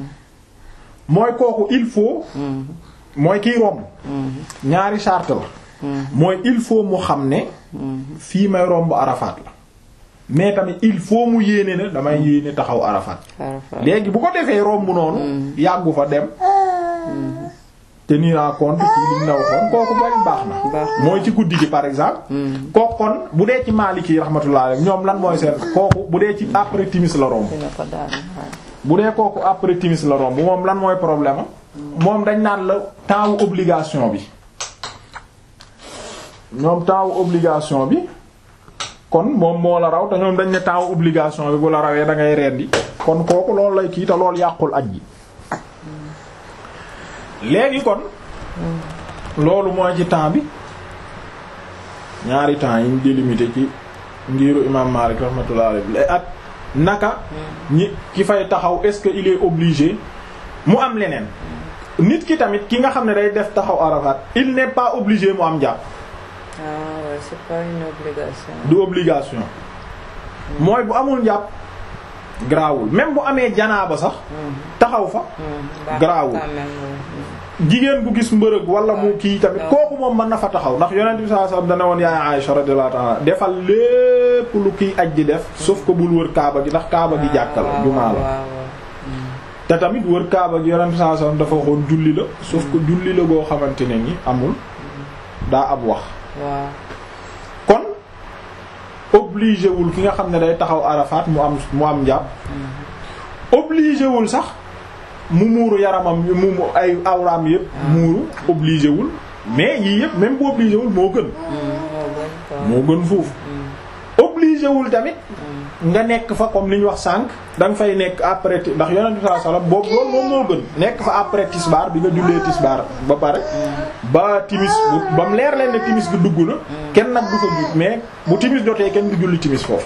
mooy kooku il faut. mooy kiy romb. ñaari charte la. mooy il faut mu xam ne. fii may romb Arafat la. mais tamit il faut mu yéene ne damay yéene taxaw Arafat. léegi bu ko defee romb noonu. yàggu fa dem. tenir en compte ci liñ la waxoon kooku bari baax na baax na. mooy ci guddi gi par exemple kooku kon bu dee ci Maliki rahmatullah rek ñoom lan mooy seen kooku bu dee ci après timis la romb dina ko daan waaw. bu dee kooku après timis la romb moom lan mooy problème am moom dañ naan la temps wu obligation bi ñoom temps wu obligation bi kon moom moo la raw te ñoom dañ ne temps wu obligation bi bu la rawee da ngay rendi kon kooku loolu lay kii te loolu yàqul aj gi léegi kon loolu mooy ci temps bi ñaari temps yi ñu délimité ci ngiru imam Malik rahmatullah alayhi ak naka ñi ki fay taxaw est-ce que il est obligé mu am leneen nit ki tamit ki nga xam ne day def taxaw Arafat il n'est pas obligé mu am jàpp ah ouais, c'est pas une obligation. du obligation mooy bu amul njàpp garaawul même bu amee janaaba sax taxaw fa baax Garaawul. quand même, ouais. jigéen bu gis mbërëg wala mu kii tamit kooku moom mën na fa taxaw ndax yonent bi sallallahu alayhi wasallam dana woon yaay Aisha radiyallahu ta'ala defal lépp lu kiy aj di def sauf que bul wër kaaba gi ndax kaaba gi jàkka la waaw, jumaa la waaw, waaw. te tamit wër kaaba gi yonent bi sallallahu alayhi wasallam dafa waxoon julli la sauf que julli la goo xamante ne ni amul daa ab wax waaw kon obligé wul ki nga xam ne day taxaw Arafat mu am mu am njàpp obligé wul sax mu muuru yaramam mu mu ay awraam yëpp muuru obligé wul mais yii yëpp même bu obligé wul moo gën moo gën quoi. moo gën foofu obligé wul tamit nga nekk fa comme li ñu wax sànq da nga fay nekk après ti- ndax yonent bi sallallahu alayhi wasallam boobu loolu moom moo gën nekk fa après tisbaar bi nga jullee tisbaar ba pare ba timis bu ba mu leer leen ne timis gi dugg na kenn nag du ko jug mais bu timis jotee kenn du julli timis foofu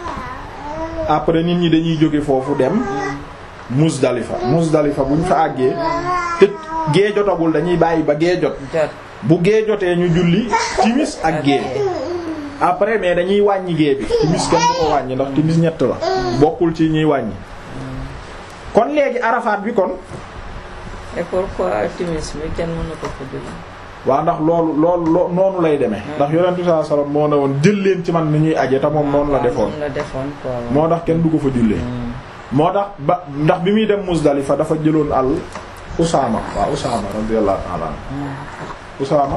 après nit ñi dañuy jóge foofu dem Muzdalifa Muzdalifa bu ñu fa àggee te gee jotagul dañuy bàyyi ba gee jot jot bu gee jotee ñu julli timis ak gee après mais dañuy wàññi gee bi timis kenn du ko wàññi ndax timis ñett la bokkul ci ñuy wàññi kon léegi arafaat bi kon et pourquoi timis bi kenn mënu ko fa julli waa ndax loolu loolu loo noonu lay demee ndax yonent bi sallallahu alayhi wasallam moo ne woon jël leen ci man ni ñuy aje te moom noonu la defoon moom la defoon quoi moo tax kenn du ko fa jullee moo tax ba ndax bi muy dem Muzdalifa dafa jëloon al Usaama waaw Usaama radiyallahu ta'ala anhu Usaama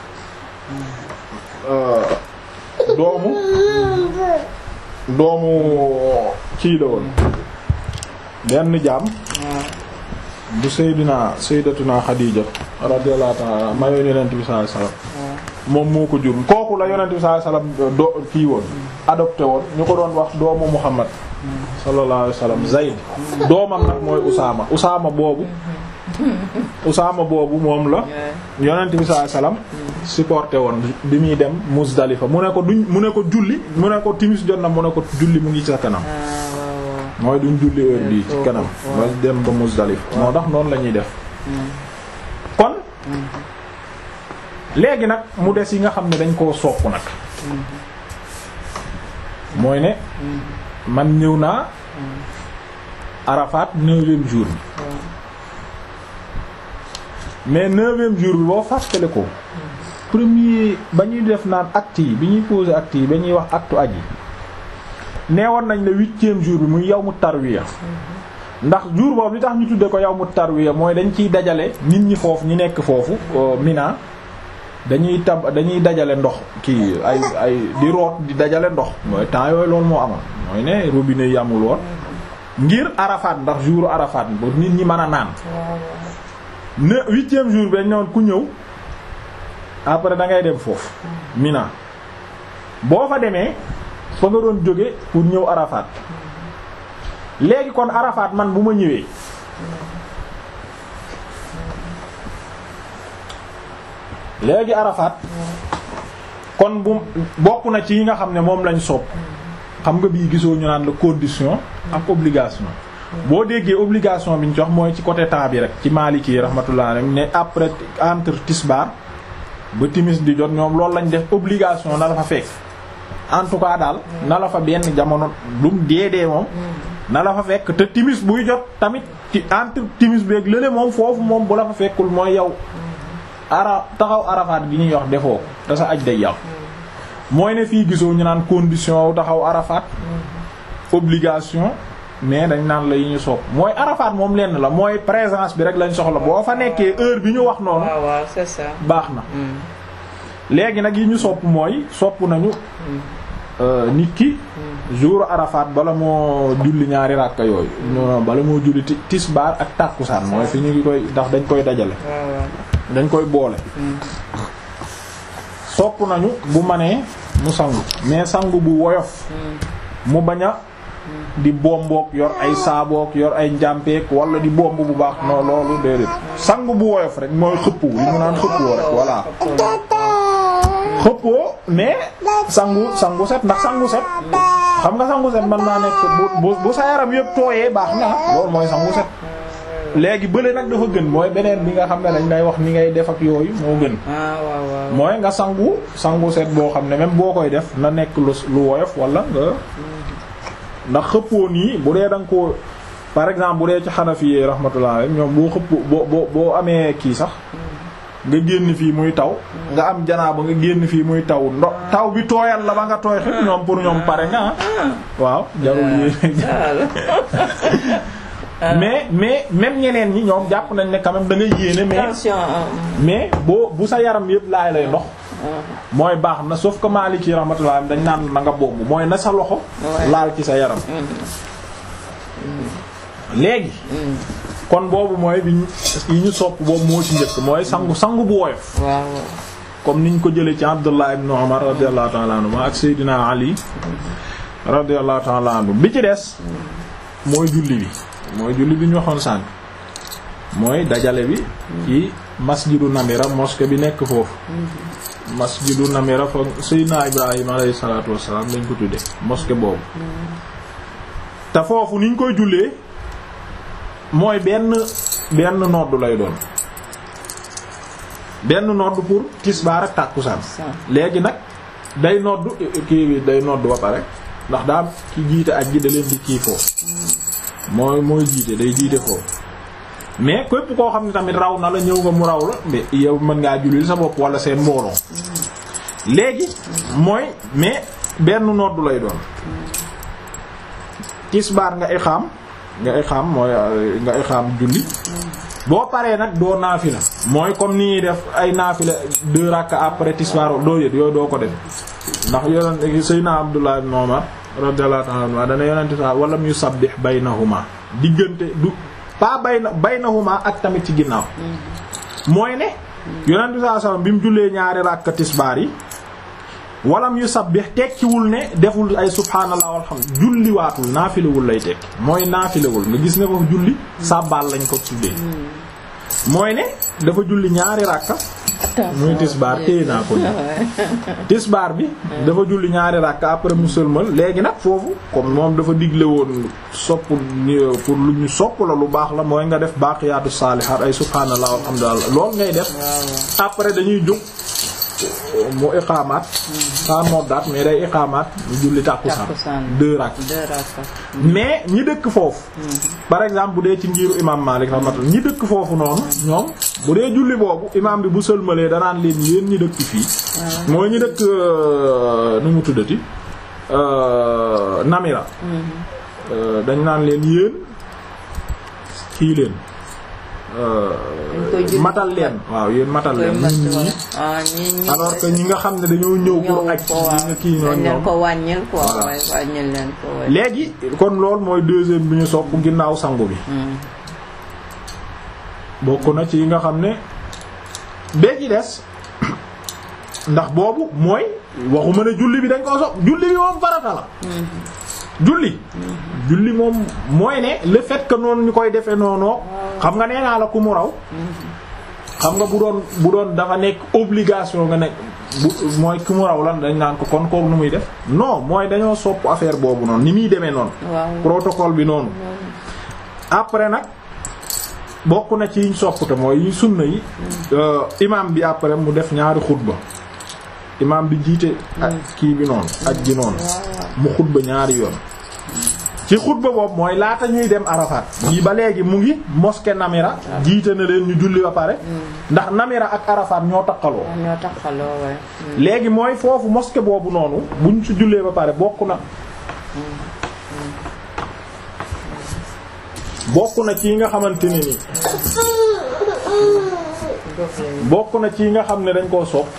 euh, doomu doomu kii la woon benn jaam bu Seydina Sayyidatuna Xadiija radiyallahu ta'ala anha mayoon Yonent bi sallallahu alayhi wasallam moom moo ko jur kooku la Yonent bi sallallahu alayhi wasallam do kii woon adopté woon ñu ko doon wax doomu Muhammad sallallahu alayhi wasallam Zayd doomam nag mooy Usaama Usaama boobu Usaama boobu moom la Yonent bi sallallahu alayhi wasallam supporté woon bi muy dem Muzdalifa mu ne ko duñ mu ne ko julli mu ne ko timis jot na mu ne ko julli mu ngi sa kanam ah waaw waaw mooy duñ julli heure bii ci kanam ba dem ba Muzdalifa moo tax noonu la ñuy def kon léegi nag mu des yi nga xam ne dañ koo sopp nag mooy ne man ñëw naa Arafat neuvième jour bi mais neuvième jour bi boo fàttale ko premier ba ñuy def naan acte yi bi ñuy poser acte yi ba ñuy wax acte aj yi neewoon nañ le huitième jour bi muy yawmu tarwiya ndax jour boobu li tax ñu tudde ko yawmu tarwiya mooy dañ ciy dajale nit ñi foofu ñi nekk foofu Mina dañuy tab dañuy dajale ndox kii ay ay di root di dajale ndox mooy temps yooyu loolu moo amoon mooy ne robinet yi amul woon ngir Arafat ndax jour Arafat ba nit ñi mën a naan ne huitième jour bi dañ ne woon ku ñëw après da ngay dem foofu Mina boo fa demee fa nga doon jóge pour ñëw Arafat léegi kon Arafat man bu ma ñëwee léegi Arafat kon bu bokk na ci yi nga xam ne moom lañ sopp xam nga bii gisoo ñu naan la condition ak obligation boo déggee obligation bi ñu ci wax mooy ci côté temps bi rek ci Maliki rahmatullah alayhi ne après entre tisbaar ba timis di jot ñoom loolu lañ def obligation na la fa fekk en tout cas daal na la fa benn jamono lum deedee moom na la fa fekk te timis buy jot tamit ci entre timis beeg lële moom foofu moom bu la fa fekkul mooy yow ara taxaw arafaat gi ñuy wax defoo ko te sa aj day yàqu mooy ne fii gisoo ñu naan condition wu taxaw arafaat obligation mais dañ naan la yi ñu sopp mooy Arafat moom lenn la mooy présence bi rek lañ soxla boo fa nekkee heure bi ñu wax noonu waaw waaw c'est ça. baax na léegi nag yi ñu sopp mooy sopp nañu euh, nit ki jour Arafat bala moo julli ñaari ràkka yooyu non bala moo julli ti- tisbaar ak tàkkusaan mooy fi ñu ngi koy ndax dañ koy dajale waaw waaw. dañ koy boole sopp nañu bu manee mu sangu mais sangu bu woyof mu bañ a di bombook yor ay saabook yor ay njàmpeek wala di bomb bu baax non loolu déedéet sangu bu woyof rek mooy xëppu li mu naan xëppoo rek voilà xëppoo mais sangu sangu set ndax sangu set xam nga sangu set mën naa nekk bu bu bu sa yaram yëpp tooyee baax na loolu mooy sangu set léegi bële nag dafa gën mooy beneen bi nga xam ne dañ lay wax ni ngay def ak yooyu moo gën ah waaw waaw. mooy nga sangu sangu set boo xam ne même boo koy def na nekk lu lu woyof wala nga ndax xëppoo nii bu dee da nga ko par exemple bu dee ci Hanafi yi rahmatullah alayhi ñoom boo xëpp boo boo boo amee kii sax nga génn fii muy taw nga am janaaba nga génn fii muy taw ndo taw bi tooyal la ba nga tooy xëpp ñoom pour ñoom pare nga ah waaw jarul yéen mais mais même ñeneen ñi ñoom jàpp nañ ne quand même da ngay yéene mais attention. ah, mais boo bu sa yaram yëpp laay lay ndox mooy baax na sauf que Maliki rahmatullah dañ naan na nga bomb mooy na sa loxo Ouais. laal ci sa yaram léegi kon boobu mooy bi ñu yi ñu sopp boobu moo ci njëkk mooy sangu sangu bu woyof waaw waaw. comme niñ ko jëlee ci Abdullah ibn Umar radiyallahu ta'ala anhu ak Seydina Ali radiyallahu ta'ala anhu bi ci des mooy julli bi mooy julli bi ñu waxoon sànq mooy dajale bi ci masjidu Namira mosquée bi nekk foofu masjidu Namira fa Seydina Ibrahima alayhi salaatu wassalaam lañ ko tuddee mosquée boobu te foofu niñ koy jullee mooy benn benn noddu lay doon benn noddu pour tisbaar ak tàkkusaan léegi nag day noddu kii bi day noddu ba pare ndax daa ki jiite ak ji da leen di kii foofu mooy mooy jiite day jiite foofu mais képp koo xam ne tamit raw na la ñëw nga mu raw la mais yow mën ngaa julli sa bopp wala seen mbooloo léegi mooy mais benn noddu lay doon tisbaar nga ixaam nga ixaam mooy euh, nga ixaam julli boo paree nag doo naafila mooy comme ni ñuy def ay naafila deux rakka après tisbaar doo yët yooyu doo ko def ndax yonent Seydina Abdullah ibn Umar radiyallahu ta'ala anhu dana yonent sa wala mu sabbih baynahuma diggante du pas bayna baynahuma ak tamit ci ginnaaw mooy ne yonent bi sallallahu alayhi wasallam bi mu jullee ñaari rakka tisbaar yi walam yu sabbih tekkiwul ne deful ay subhaanallah walhamd julliwaatul naafilewul lay tekki mooy naafilewul nga gis ne foofu julli sàbbaal lañ ko tuddee mooy ne dafa julli ñaari ràkka muy tisbaar téye naa ko ni tisbaar bi dafa julli ñaari ràkka après mu sëlmal léegi nag foofu comme moom dafa digle woon sopp pour lu ñu sopp la lu baax la mooy nga def baaqiyaatu saalihaat ay subhaanallah walhamdulillah lool ngay def après dañuy jóg mu iqaamaat saa noddaat mais day iqaamaat mu julli tàkkusaan Tàkkusaan. deux rakk deux rakka. mais ñi dëkk foofu par exemple bu dee ci ngiru imam Malik rahmatullah ñi dëkk foofu noonu ñoom bu dee julli boobu imam bi bu sëlmalee danaan leen yéen ñi dëkk fii mooy ñi dëkk euh, nu mu tuddati euh, Namira Euh, dañ naan leen yéen kii leen euh, Dañ koy julli. matal leen waaw yéen matal koy leen mat ñun ñi wala ah ñi ñi. alors que ñi nga xam ne dañoo ñëw pour ñëw aj ko waaw ñi nga kii ñoom dañ leen ñoom ko wàññil quoi Voilà. waaye wàññil leen ko waaye. léegi kon loolu mooy deuxième bi ñu sopp ginnaaw sangu bi Hmm. bokk na ci yi nga xam ne bee ci des ndax boobu mooy waxuma ne julli bi dañ ko sopp julli bi moom farata la julli julli moom mooy ne le fait que noonu ñu koy defee noonu xam nga nee naa la ku mu raw xam nga bu doon bu doon dafa nekk obligation nga nekk bu mooy ku mu raw lan dañ naan ko kon kook nu muy def non mooy dañoo sopp affaire boobu noonu ni muy demee noonu waaw. protocole bi noonu après nag bokk na ci yiñ soppte mooy yi sunna yi euh, imam bi après mu def ñaari xutba imam bi jiite ak kii bi noonu ak ji noonu mu xutba ñaari yoon ci xutba boobu mooy laata ñuy dem Arafat yi ba léegi mu ngi mosquée Namira jiite na leen ñu julli ba pare ndax Namira ak Arafat ñoo takkaloo ñoo taxaloo waaye. léegi mooy foofu mosquée boobu noonu buñ ci jullee ba pare bokk na bokk na ci yi nga xamante ne ni bokk na ci yi nga xam ne dañ koo sopp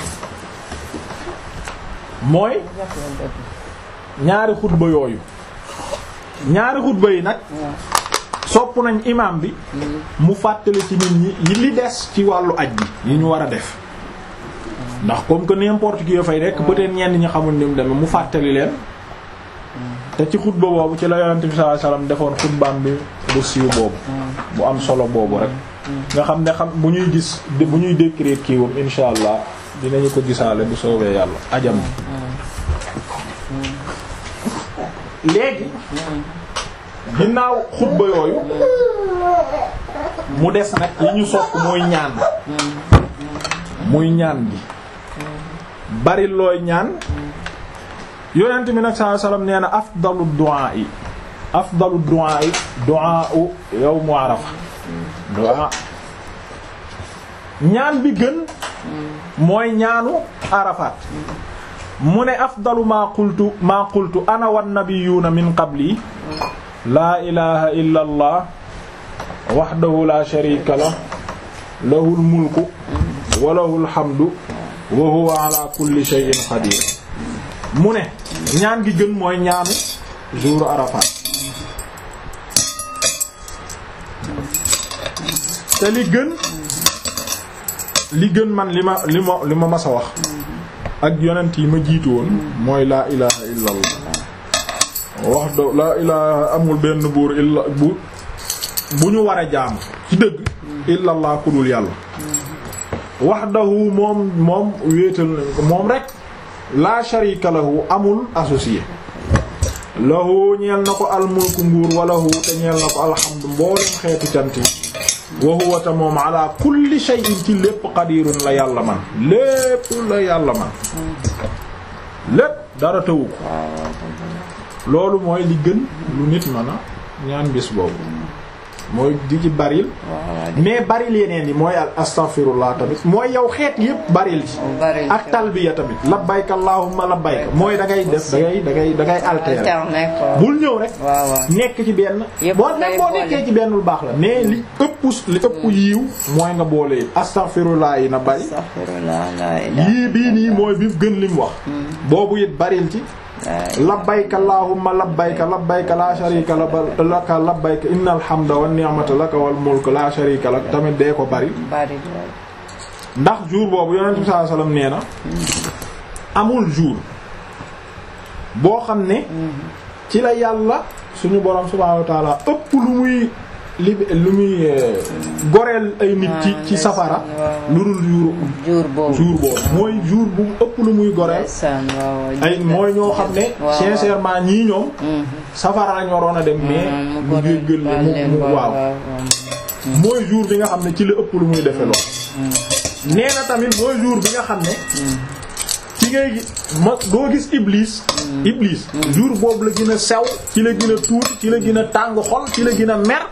mooy ñaari xutba yooyu ñaari xutba yi nag sopp nañ imam bi mu fàttali ci nit ñi yi li des ci wàllu aj bi yi ñu war a def ndax comme que n'importe qui yo fay nekk peut-être ñenn ñi xamul ni mu demee mu fàttali leen te ci xutba boobu ci la yonent bi sallallahu alayhi wasallam defoon xutbaam bi bu siiw boobu bu am solo boobu rek nga xam ne xam bu ñuy gis bu ñuy décrire kiiwam insha allah dinañu ko gisaale bu soobee yàlla ajam léegi ginnaaw xutba yooyu mu des nag yi ñu sopp mooy ñaan muy ñaan gi bari looy ñaan yonent bi nag sallallahu alayhi wasallam nee na afdalu du'a yi afdalu du'a yi du'a u yawmu arafa du'a ñaan bi gën mooy ñaanu arafaat mu ne afdalu maa qultu maa qultu ana wan nabiyuuna min qabli laa ilaha illa allah wahdahu la sharika lah lahul mulku wa lahul hamdu wa huwa ala kulli shay'in qadir mu ne ñaan gi gën mooy ñaanu jour Arafat te li gën li gën man li ma li ma li ma mas a wax ak yonent yi ma jiitu woon mooy laa ilaha illa allah wax do laa ilaha amul benn buur illa bu bu ñu war a jaam ci dëgg illa allah ku dul yàlla wahdahu moom moom wéetal nañ ko moom rek la sharika lahu amul associé lahu ñeel na ko almulku nguur walahu te ñeel na ko alhamdu mboolem xeetu cant yi wa huwa ta moom ala kulli shay'in ci lépp qadirun la yàlla man lépp la yàlla man lépp dara tëwu ko loolu mooy li gën lu nit mën a ñaan bis boobu mooy di ci baril mais baril yeneen yi mooy astaghfirullah tamit mooy yow xeet yépp baril ci ak talbiya tamit labbayka allahumma labbayka mooy da ngay def da ngay da ngay da ngay altérer bul ñëw rek nekk ci benn boo nekk boo nekkee ci benn lu baax la mais li ëpp li ëpp yiiw mooy nga boole yi astaghfirullah yi na bari yii bii nii mooy bi gën lim wax boobu it baril ci labbayka allahumma labbayka labbayka la sharika laka labbayka innal hamda wan ni'mata laka wal mulk la sharika lak tamit dee ko bari ndax jour boobu yonent bi sallallahu alayhi wasallam nee na amul jour boo xam ne ci la yàlla suñu borom subhanahu wa ta'ala ëpp lu muy li lu muy goreel ay nit ci ci safara lu dul jour jour boobu jour boobu mooy jour bu ëpp lu muy goreel ay mooy ñoo xam ne sincèrement ñii ñoom safara lañ waroon a dem mais mu jéggal mu mu waaw mooy jour bi nga xam ne ci la ëpp lu muy defe lool nee na tamit mooy jour bi nga xam ne ci ngay ma doo gis iblis iblis jour boobu la gën a sew ci la gën a tuuti ci la gën a tàng xol ci la gën a mer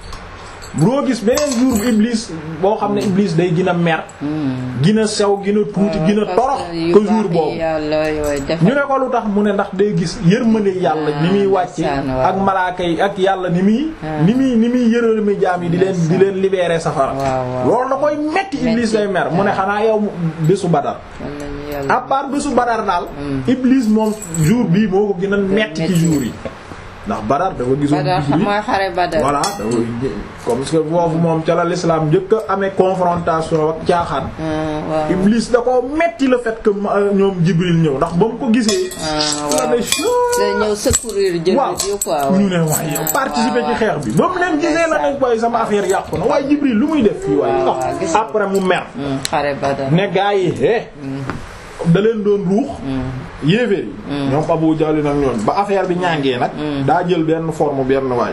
doo gis beneen jour bu iblis boo xam ne iblis day gën a mer gën a sew gën a tuuti gën a torox ko jour boobu ñu ne ko lu tax mu ne ndax day gis yërmande yàlla ni muy wàcce ak malaaka yi ak yàlla ni muy ni muy ni muy yërëmi jaam yi di leen di leen libérer safara loolu da koy metti iblis lay mer mu ne xanaa yow bésu badar à part bésu badar daal iblis moom jour bii moo ko gën a metti ci jour yi ndax badar dafa gisoon Jibril mooy xare badar voilà dafa comme que foofu moom ca la l'islam njëkk a amee confrontation ak caaxaan iblis da ko metti le fait que ñoom Jibril ñëw ndax ba mu ko gisee la ne da ñëw secourir jël waaw ñu ne waaye yow participer ci xeex bi ba mu leen gisee la ne waaye sama affaire yàqu na waaye Jibril lu muy def fii waaye après mu mer xare badar ne gaa yi é da leen doon ruux yéeféer yi ñoom Abu Jahl nag ñoon ba affaire bi ñàngee nag daa jël benn forme benn waay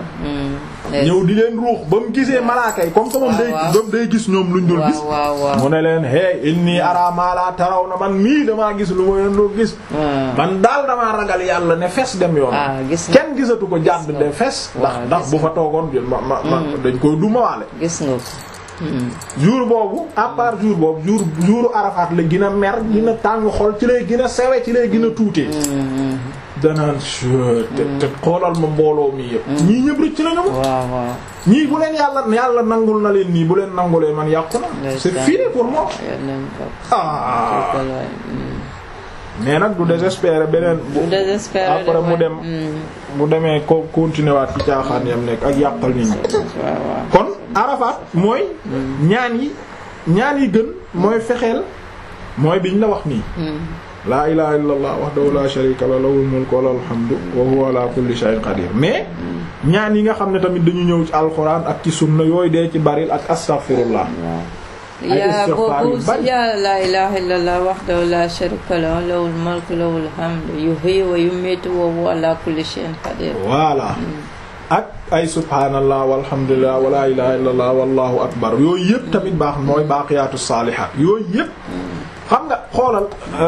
ñëw di leen ruux ba mu gisee malaaka yi comme que moom day ba day gis ñoom luñ dul gis mu ne leen hey inni ara ma la taraw na man mii damaa gis lu ma leen dul gis man daal damaa ragal yàlla ne fes dem yoon kenn gisatu ko jàdd de fes ndax ndax bu fa toogoon ma ma ma dañ koy dumawaale gis nga jour boobu à part jour boobu jour jour Arafat la gën a mer gën a tàng xol ci lay gën a sewe ci lay gën a tuutee danaan te te xoolal ma mbooloo mi yëpp ñii ñëpp rëcc nañu ma waaw waaw ñii bu leen yàlla yàlla nangul na leen nii bu leen nangulee man yàqu na c'est fini pour moi yal nañ bokk ah dëgg la mm. mais nag du désespérer beneen bu bu désespéré après mu dem mm. mu demee ko continuer waat ci caaxaan yam nekk ak yàqal nit ñi waaw waaw kon Arafat mooy ñaan yi ñaan yi gën mooy fexeel mooy biñ la wax nii Mm. laa ilaha illa allah wahdahu la sharika lahu lahul mulku wa lahul hamdu wa huwa ala kulli shay'in qadir mais ñaan yi nga xam ne tamit dañu ñëw ci alxuraan ak ci sunna yooyu dee ci baril ak astaghfirullah Ay yaa istighfar yu boobu bari. yaa laa ilaaha illallah wahdahu laa sharika lahu lahul mulku lahul hamdu yuhyi wa yumiitu wa huwa ala kulli shay'in qadir voilà ak ay subhaanallah walhamdulillah wa la ilaha illallah wallahu akbar yooyu yëpp tamit baax mooy baaqiyaatu saalihaat yooyu yëpp xam nga xoolal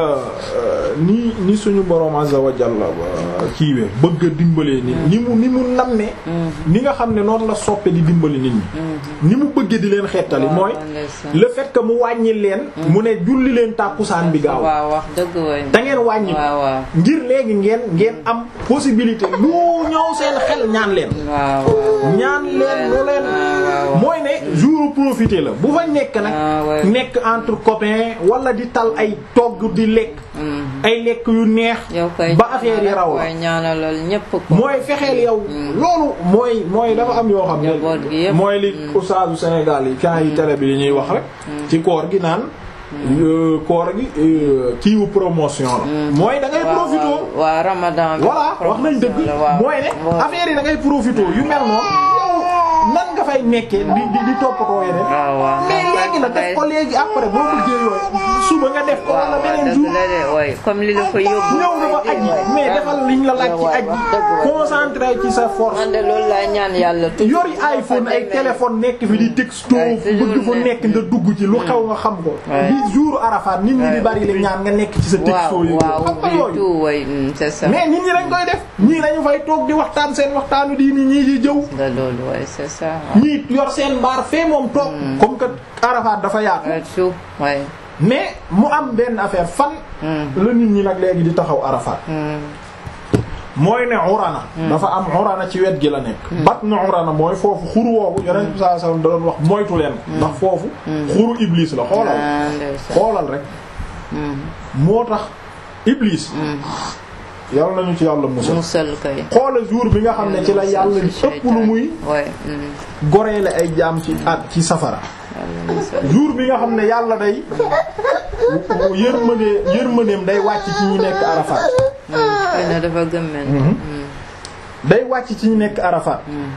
ni ni suñu borom azza wa jalla kiiwee bëgg a dimbalee nit ni mu ni mu nammee ni nga xam ne noonu la soppe di dimbali nit ñi ni mu bëggee di leen xettali waaw, mooy ndeysaan. le fait que mu wàññi leen mu ne julli leen tàkkusaan bi gaaw waaw wax dëgg way da ngeen wàññi ko waaw waaw ngir léegi ngeen ngeen am possibilité lu ñëw seen xel ñaan leen waaw waaw ñaan leen lu leen waaw. mooy ne jour profité la bu fa nekk nag Ah, ouais. nekk entre copains wala di tal ay togg di lekk Mm. ay lekk yu neex yow koy ba affaire yi raw la koy ñaanalal ñépp ko mooy fexeel yow loolu mooy mooy dafa am yoo xam Njaboot gi ne yëpp. mooy li ustaasu Sénégal yi kan yi télé bi yi ñuy wax rek ci koor gi naan euh, koor gi euh, kiiwu promotion la mooy da ngay waaw profité waaw waaw ramadan bi voilà wax nañ dëgg promotion la, waaw. mooy ne waaw. affaire yi da ngay profité yu mel noonu yow nan nga fay nekkee di di di toppatoo yeneen waaw waaw mais léegi nag def ko léegi après boo bëggee yooyu suba nga def ko waaw wala waaw beneen dëgg jour la de way comme li la fa yóbbu ñëw nga ba aji mais defal liñ la laaj ci aji concentré ci sa force man de loolu laa ñaan yàlla toujours yori iPhone ay téléphone nekk fi di texto Ouais, toujours bëgg fa ne- nekk nga dugg ci lu xew nga xam ko Ouais. di jour Arafat nit ñi di bari la ñaan nga nekk ci sa texto waaw yi waaw xam nga du yooyu tout way mm, c'est ça mais nit ñi dañ koy def ñii dañu fay toog di waxtaan seen waxtaanu diini ñii di jëw da loolu way c'est ça waaw. ñii yor seen mbaar fee moom toog comme que Arafat dafa yaatu Ouais, tout way mais mu am benn affaire fan Mm. la nit ñi nag léegi di taxaw Arafat Mm. mooy ne urana dafa am urana ci wet gi la nekk batnu urana mooy foofu xuru woowu yonent bi sallallahu alayhi wasallam da doon wax moytu leen ndax foofu xuru iblis la xoolal Ah, ndeysaan. xoolal rek Mm. moo tax iblis yàlla nañu ci yàlla musal musal kay xoolal jour bi nga xam ne ci la yàlla di ëpp lu muy way mm. goreele ay jaam ci at ci safara yàlla musal jour bi nga xam ne yàlla day yërmande yërmandeem day wàcc ci ñi nekk Arafat Mm. xëy na dafa gëm men day wàcc ci ñi nekk Arafat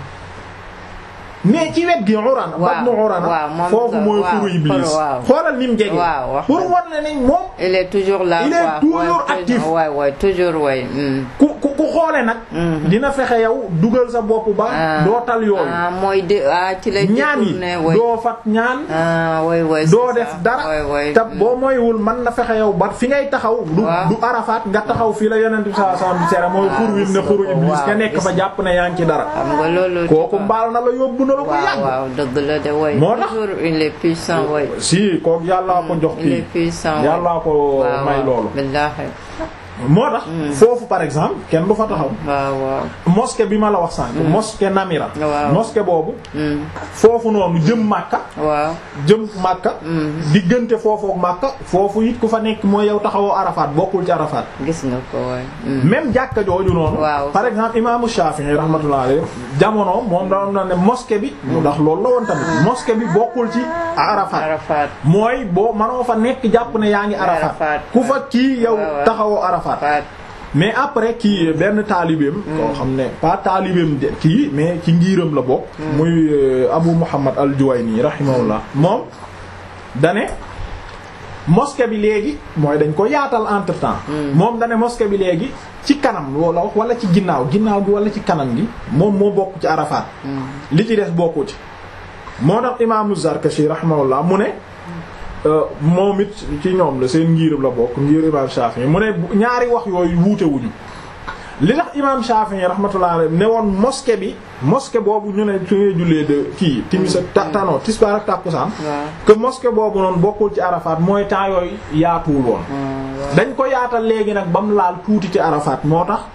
mais ci wet gi urana Waaw, batnu urana waaw, moom foofu nga- mooy waaw, xuru iblis waaw. xoolal ni mu jege Waaw, wax pour dëgg. war na ne moom il est toujours là Il est quoi. toujours Ouais, actif. way way toujours way mm. ku ku ku xoole nag dina fexe yow dugal sa bopp ba Ah. doo tal yooyu ah mooy de ah ci lay ñaan yi détourné way doo fat ñaan ah way way doo c'est def ça. dara way way te boo moywul man na fexe yow ba fi ngay taxaw du Waaw. du Arafat nga taxaw fii la yonent bi sallallahu alayhi wasallam di tere mooy xur wi ne xuru iblis waaw, nga nekk fa gis- jàpp ne yaa ngi ci dara xam nga loolu kooku mbaal na la yóbbu na la ko waaw yàgg waaw dëgg la de way Moo tax- toujours il est puissant way si kooku yàllaa ko jox il est kii puissant way. yàllaa ko waaw may waaw loolu billaahi moo tax foofu par exemple kenn du fa taxaw waaw waaw mosquée bi ma la wax sànq mosquée Namira Waaw. mosquée boobu Mm. foofu noonu jëm Makka waaw jëm Makka diggante foofu ak Makka foofu it ku fa nekk mooy yow taxawoo Arafat bokkul ci Arafat gis nga ko way mm. même jàkka jooju noonu Waaw. par exemple imaamu Shafi'i rahmatullah alayhi jamono moom da doon na ne mosquée bi ndax loolu la woon tamit mosquée bi bokkul ci Arafat Arafat mooy boo manoo fa nekk jàpp ne yaa ngi Arafat Arafat. ku fa kii yow waaw. taxawoo Arafat Arafat mais après kii benn taalibeem koo xam ne pas taalibeem de- kii mais ci ngiiram la bokk muy euh, Abu Muhammad al-Juwayni rahimahullah moom dane mosquée bi léegi mooy dañ ko yaatal entre temps moom dane mosquée bi léegi ci kanam loola wax wala ci ginnaaw ginnaaw gi wala ci kanam gi moom moo bokk ci Arafat li ci des bokku ci moo tax imaamu Zarkashi rahimahullah mu ne euh, moom it ci ñoom la seen ngiiram la bokk ngir imaam Shafi'i mu ne bu- ñaari wax yooyu wuute wuñu li tax imaam Shafi'i rahmatullah alayhi ne woon mosquée bi mosquée boobu ñu ne su ngay jullee de kii timis ak ta tano tisbaar ak tàkkusaan waaw que mosquée boobu noonu bokkul ci Arafat mooy temps yooyu yaatuwul woon dañ ko yaatal léegi nag ba mu laal tuuti ci Arafat moo tax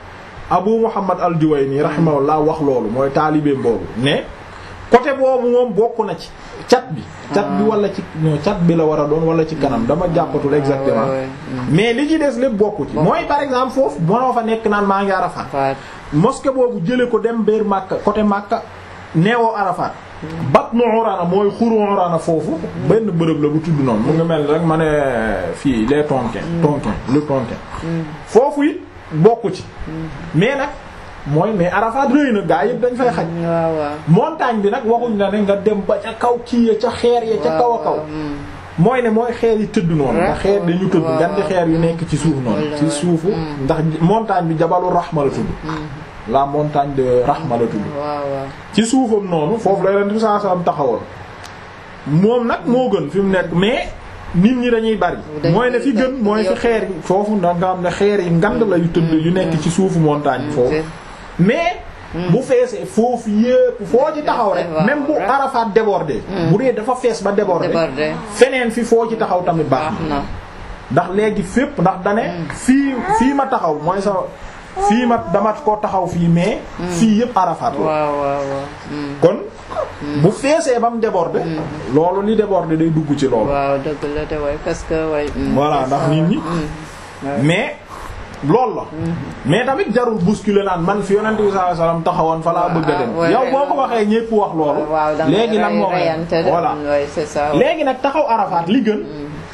Abu Muhammad al-Juwayni rahimahullah wax loolu mooy taalibeem boobu ne côté boobu moom bokk na ci cat bi cat bi wala ci non cat bi la war a doon wala ci kanam dama jàppatul exactement mais li ci des lépp bokku ci mooy par exemple foofu bonoo fa nekk naan maa ngi Arafat mosquée boobu jële ko dem biir Makka côté Makka neewoo Arafat Batnu Urana mooy xuru Urana foofu benn bërëb la bu tudd noonu mu ngi mel rek ma ne fii les Tonkin Tonkin le Tonkin foofu it bokku ci mais nag mooy mais Arafat rëy na gaa yëpp dañ fay xaj montagne bi nag waxuñ la ne nga dem ba ca kaw kii ya ca xeer ya ca kaw a kaw mooy ne mooy xeer yi tëdd noonu ndax xeer dañu tëdd gan di xeer yu nekk ci suuf noonu ci suufu ndax montagne bi jabalu Rahma la tudd la montagne de Rahma la tudd ci suufam noonu foofu la leen saa saa taxawoon moom nag moo gën fi mu nekk mais nit ñi dañuy bari mooy ne fi gën mooy fi xeer yi foofu ndax nga xam ne xeer yi ngand la yu tëdd yu nekk ci suufu montagne bi foofu mais bu feesee foofu yépp foo ci taxaw rek même bu Arafat débordé bu dee dafa fees ba débordé feneen fi foo ci taxaw tamit baax na ndax léegi fépp ndax dane fii fii ma taxaw mooy sa fii ma dama ko taxaw fii mais fii yépp Arafat la kon bu feesee ba mu débordé loolu li débordé day dugg ci loolu waaw dëgg la de way parce que way voilà ndax nit ñi mais loolu la mais tamit jarul bousculer naan man fi yonent bi sallallahu alayhi wasallam taxawoon fa laa bëgg a dem yow boo ko waxee ñépp wax loolu léegi nag moo voilà léegi nag taxaw Arafat li gën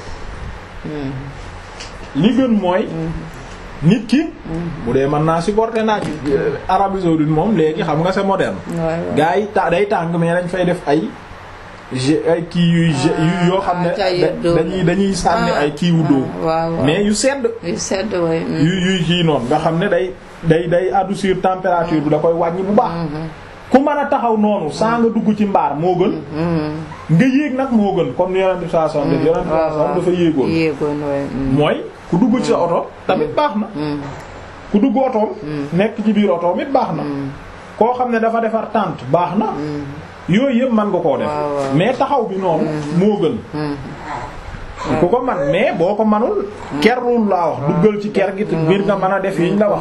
li gën mooy nit ki bu dee mën naa supporter naa ci Arabie saoudite moom léegi xam nga c'est moderne gars yi ta day tàng mais dañ fay def ay ay kii yuy yu yoo xam ne dañuy dañuy sànni ay kii wu dóom mais yu sedd yu sedd way yu yuy kii noonu nga xam ne day day day adoucir température bi da koy wàññi bu baax ku mën a taxaw noonu saa nga dugg ci mbaar moo gën nga yéeg nag moo gën comme ni yonent bi sallallahu alayhi wasallam def yonent bi sallallahu alayhi wasallam dafa yéegoon yéegoon mooy ku dugg ci sa oto tamit baax na ku dugg otoom nekk ci biir otoom it baax na koo xam ne dafa defar tente baax na yooyu yëpp mën nga koo def mais taxaw bi noonu moo gën ku ko man mais boo ko manul kerul laa wax duggal ci ker gi biir nga mën a def yiñ la wax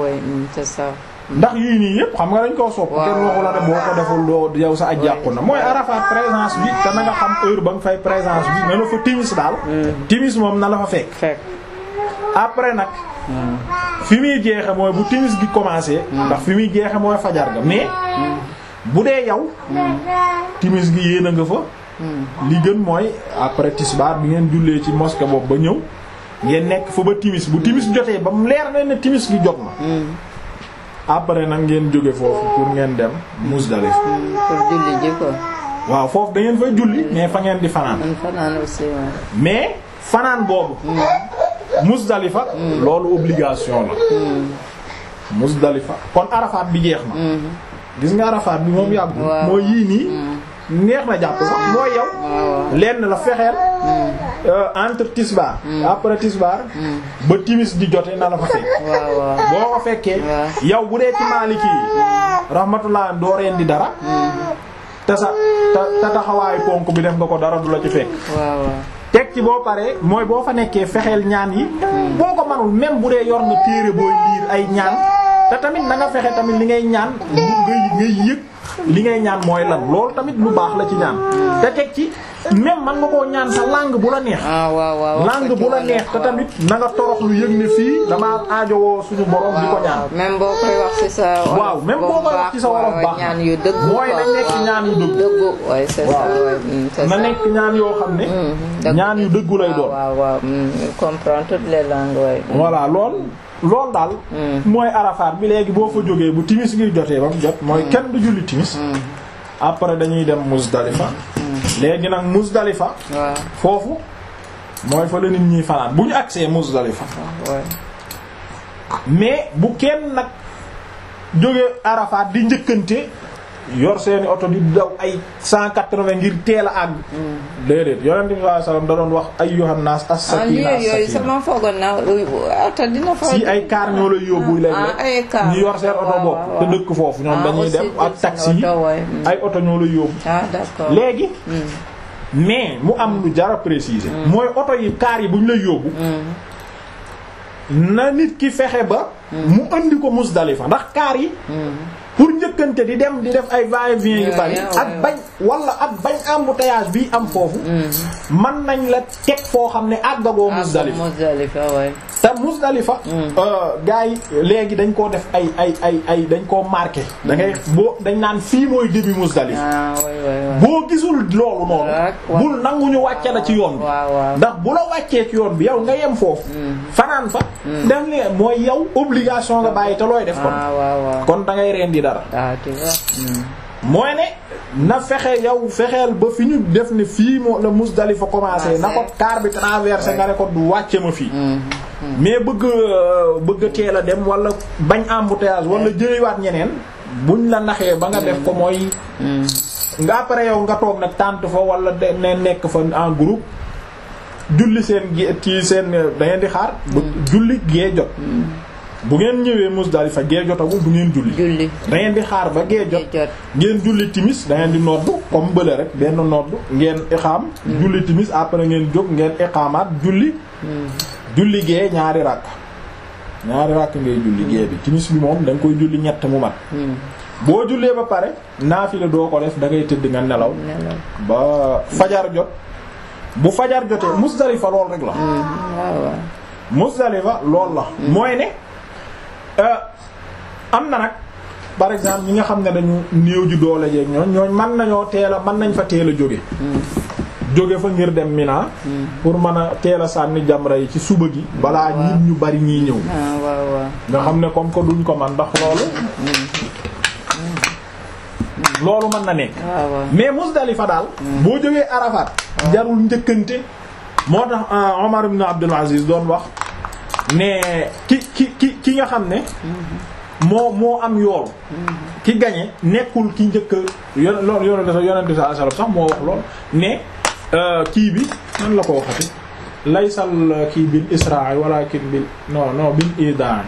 ndax yii nii yëpp xam nga dañ koo sopp kenn waxu la ne boo ko deful doo yow sa aj yàqu na mooy Arafat présence bi te na nga xam heure ba nga fay présence bi na la fa timis daal timis moom na la fa fekk après nag fi muy jeexe mooy bu timis gi commencé ndax fi muy jeexe mooy fajar ga mais bu dee yow timis gi yéen a nga fa li gën mooy après tisbaar bi ngeen jullee ci mosquée boobu ba ñëw ngeen nekk fa ba timis bu timis jotee ba mu leer na ne timis gi jot na après nag ngeen jóge foofu pour ngeen dem Muzdalifa pour julli ji ko waaw foofu da ngeen fay julli mais fa ngeen di fanaan fanaan aussi mais fanaan boobu Muzdalifa loolu obligation la Muzdalifa kon Arafat bi jeex na gis nga Arafat bi moom yàggu mooy yii nii neex na jàpp sax mooy yow lenn la fexeel entre tisbaar après tisbaar ba timis di jote na la fa fekk boo ko fekkee yow bu dee ci Maliki yi rahmatullah doo reen di dara te sa te taxawaayu ponk bi def nga ko dara du la ci fekk teg ci boo paree mooy boo fa nekkee fexeel ñaan yi boo ko manul même bu dee yor nga téere booy liir ay ñaan te tamit na nga fexe tamit li ngay ñaan ngay ngay yëg li ngay ñaan mooy lan loolu tamit lu baax la ci ñaan te teg ci même man nga koo ñaan sa langue bu la neex langue bu la neex te tamit na nga torox lu yëg ne fii damaa aajowoo suñu borom di ko ñaan même boo koy wax ci sa waaw même boo koy wax ci sa wolof baax ñaan yu dëgg mooy na nekk ñaan yu dëgg dëggu ouais c'est ça na nekk ñaan yoo xam ne ñaan yu dëggu lay doon waaw waaw comprendre toutes les langues ouais voilà lool loolu daal mooy Arafat bi léegi boo fa jógee bu timis gi jotee ba mu jot mooy kenn du julli timis après dañuy dem Muzdalifa léegi nag Muzdalifa foofu mooy fa la nit ñi fanaan bu ñu agsee Muzdalifa mais bu kenn nag jóge Arafat di njëkkante yor seeni oto di daw ay cent quatre-vingts ngir teel a àgg déedéet yonent bi sallallahu alayhi wasallam da doon wax ayyuhan nas as-sakina yooyu sama foogoon na oto dina fa si ay car ñoo lay yóbbu léeg-léeg ñu yor seen oto bopp te dëkk foofu ñoom dañuy dem ak taxi yi ay oto ñoo lay yóbbu ah d'accord léegi mais mu am lu jara préciser mooy oto yi car yi bu ñu lay yóbbu na nit ki fexe ba mu andi ko Muzdalifa ndax kaar yi pour njëkkante di dem di def ay va-et-vient yu bari ak bañ wala ak bañ embouteillage bi am foofu man nañ la teg foo xam ne àggagoo Muzdalifa te Muzdalifa gars yi léegi dañ koo def ay ay ay ay dañ koo marqué da ngay boo dañ naan fii mooy début Muzdalifa boo gisul loolu noonu bul nangu ñu wàcce la ci yoon bi ndax bu la wàccee ci yoon bi yow nga yem foofu fanaan fa def li mooy yow obligation nga bàyyi te looy def kon kon da ngay rendi dara mooy ne na fexe yow fexeel ba fi ñu def ne fii moo la Muzdalifa commencé na ko car bi traversé nga ne ko du wàcce ma fii mais bëgg bëgg a teel a dem wala bañ embouteillage wala jëliwaat ñeneen buñ la naxee ba nga def ko mooy nga après yow nga toog nag tànt fa wala de ne nekk fa en groupe julli seen gée ci seen da ngeen di xaar julli gee jot bu ngeen ñëwee Muzdalifa gee jotagul du ngeen julli da ngeen di xaar ba gee jot ngeen julli timis da ngeen di noddu comme bële rek benn noddu ngeen iqaam julli timis après ngeen jóg ngeen iqaamaat julli julli gee ñaari ràkk ñaari ràkk ngay julli gee bi timis bi moom da nga koy julli ñett mu mat boo jullee ba pare naafila doo ko def da ngay tëdd nga nelaw ba fajar jot bu fajar jotee Muzdalifa lool rek la Muzdalifa lool la mooy ne am na nag par exemple ñi nga xam ne dañu néew ji doole jeeg ñooñ ñooñ mën nañoo teel a mën nañ fa teel a jóge jóge fa ngir dem Mina pour mën a teel a sànni jamra yi ci suba gi balaa nit ñu bari ñiy ñëw nga xam ne comme que duñ ko man ndax loolu loolu mën na nekk mais Muzdalifa daal boo jógee Arafat jarul njëkkante moo tax Omar ibn Abdul Aziz doon wax ne ki ki ki ki nga xam ne moo moo am yool ki gañe nekkul ki njëkk yon loolu yonente sa yonente sa asalab sax moo wax lool ne kii bi nan la ko waxati laysal kii bil israa walakin bil non non bil idan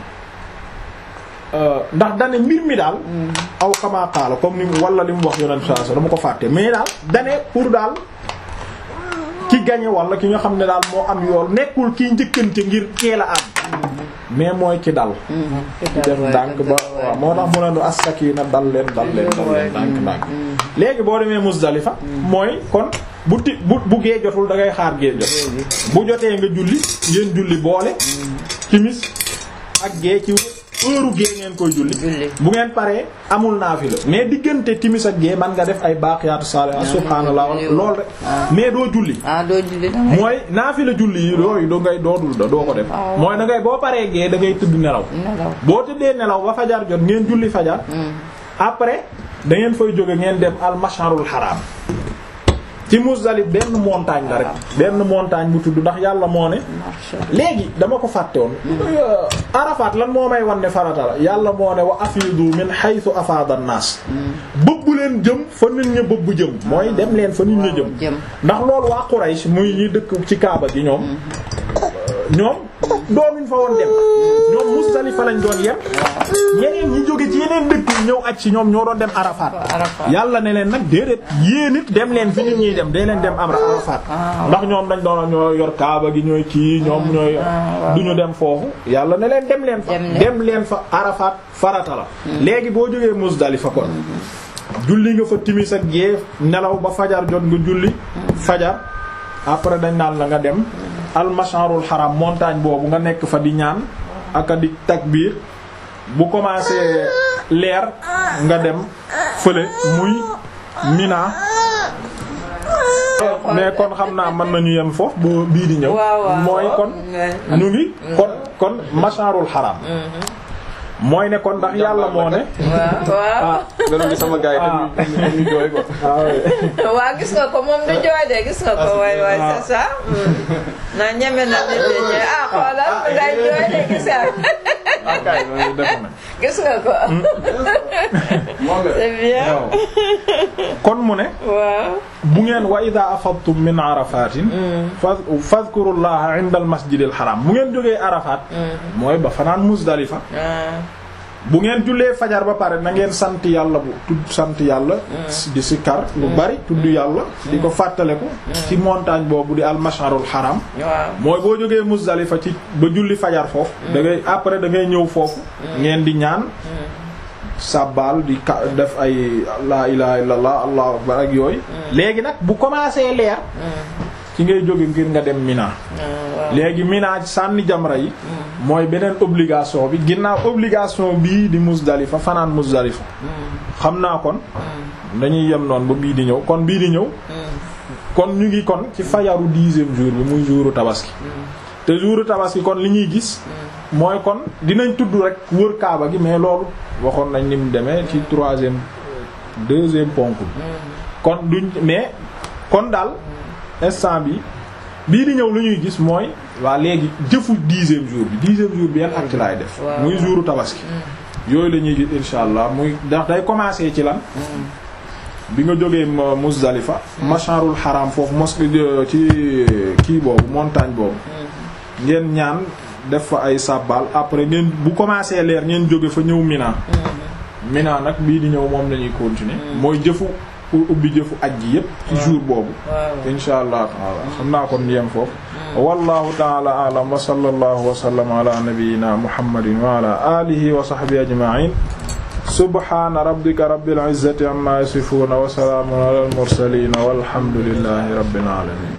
ndax dane mbir mi daal aw kama qaala comme ni wala li mu wax yonente sa asalab dama ko fàtte mais daal dane pour daal ki gañe wala ki nga xam ne daal moo am yool nekkul kiy njëkkante ngir teel a am mais mooy ki dal ki def ndànk ba waaw moo tax mu ne nu as-sakina dal leen dal leen dal leen ndànk ndànk léegi boo demee Muzdalifa mooy kon bu ti bu bu gee jotul da ngay xaar gee jot bu jotee nga julli ngeen julli boole timis ak gee ci heure gee ngeen koy julli bu ngeen paree amul naafila mais diggante timis ak gee man nga def ay baaqiyaatu saalihaat subhaanallah lool rek mais doo julli mooy naafila julli yi yooyu doo ngay doodul da doo ko def mooy da ngay boo paree gee da ngay tëdd nelaw boo tëddee nelaw ba fajar jot ngeen julli fajar après da ngeen fay jóge ngeen dem al masharul haram ci Muzdalif benn montagne la rek benn montagne bu tudd ndax yàlla moo ne léegi dama ko fàtte woon Arafat lan moo may wan ne farata la yàlla moo ne wa afidu min haythu afada an-nas bëbb leen jëm fa nit ña bëbb jëm mooy dem leen fa nit ña jëm ndax loolu waa Quraysh muy ñi dëkk ci Kaaba gi ñoom ñoom doonuñ fa woon dem ñoom Muzdalifa lañ doon yem ñeneen ñi jóge ci yeneen dëkk yi ñëw aj ci ñoom ñoo doon dem Arafat yàlla ne leen nag déedéet yéen it dem leen fi nit ñiy dem dee leen dem am Arafat ndax ñoom dañ doon ñoo yor Kaaba gi ñooy kii ñoom ñooy duñu dem foofu yàlla ne leen dem leen fa dem leen fa Arafat farata la léegi boo jógee Muzdalifa kon julli nga fa timis ak gée nelaw ba fajar jot nga julli fajar après dañ naan la nga dem al masharul haram montagne boobu nga nekk fa di ñaan aka di takbiir bu commencé leer nga dem fële muy Mina mais kon xam naa mën nañu yem foofu ba bii di ñëw mooy kon ñu ngi kon kon masharul haram mooy ne kon ndax yàlla moo ne. waaw waaw. gis sama gars yi dañuy jooy ko. waaw gis nga ko moom du jooy de gis nga ko waay waay c'est ça. na ñeme na nit ñi ñooy ah xoolal ngay jooy de gis nga. gis nga ko. c'est bien. kon mu ne. waaw. bu ngeen wa ida afadtum min arafatin fadhkurullaha inda al masjidil haram bu ngeen jógee arafat mooy ba fanaan muzdalifa bu ngeen jullee fajar ba pare na ngeen sant yàlla bu tudd sant yàlla di sikkar lu bari tudd yàlla di ko fàttale ko ci montagne boobu di almasharul haram mooy boo jógee Muzdalifa ci ba julli fajar foofu da ngay après da ngay ñëw foofu ngeen di ñaan sàbbaal di ka def ay la ilaha illallah allahu akbar ak yooyu léegi nag bu commencé leer ci ngay jóge ngir nga dem Mina léegi Mina sànni jamra yi mooy beneen obligation bi ginnaaw obligation bii di Muzdalifa fanaan Muzdalifa xam naa kon dañuy yem noonu ba bii di ñëw kon bii di ñëw kon ñu ngi kon ci fajaru dixième jour bi muy jouru tabaski te jouru tabaski kon li ñuy gis mooy kon dinañ tudd rek wër kaaba gi mais loolu waxoon nañ ni mu demee ci troisième deuxième ponk bi kon duñ mais kon daal instant bi bii di ñëw lu ñuy gis mooy waa léegi jëfu dixième jour bi dixième jour bi yan acte laay def muy jouru tabaski yooyu la ñuy gis insha allah muy ndax day commencer ci lan bi nga jógee Muzdalifa masharul haram foofu mosquée ci kii boobu montagne boobu ngeen ñaan def fa ay sàbbal après ngeen bu commencé leer ngeen jóge fa ñëw Mina Mina nag bii di ñëw moom lañuy continuer mooy jëfu pour ubbi jëfu aj ji yépp ci jour boobu insha allah taala xam naa kon yem foofu wallahu taala alam wa sallallahu wa sallam ala nabiyyina muhammadin wa ala alihi wa sahbihi ajma'in subhana rabbika rabbil izzati amma yasifuna wa salamun ala al mursalin walhamdulillahi rabbil alamin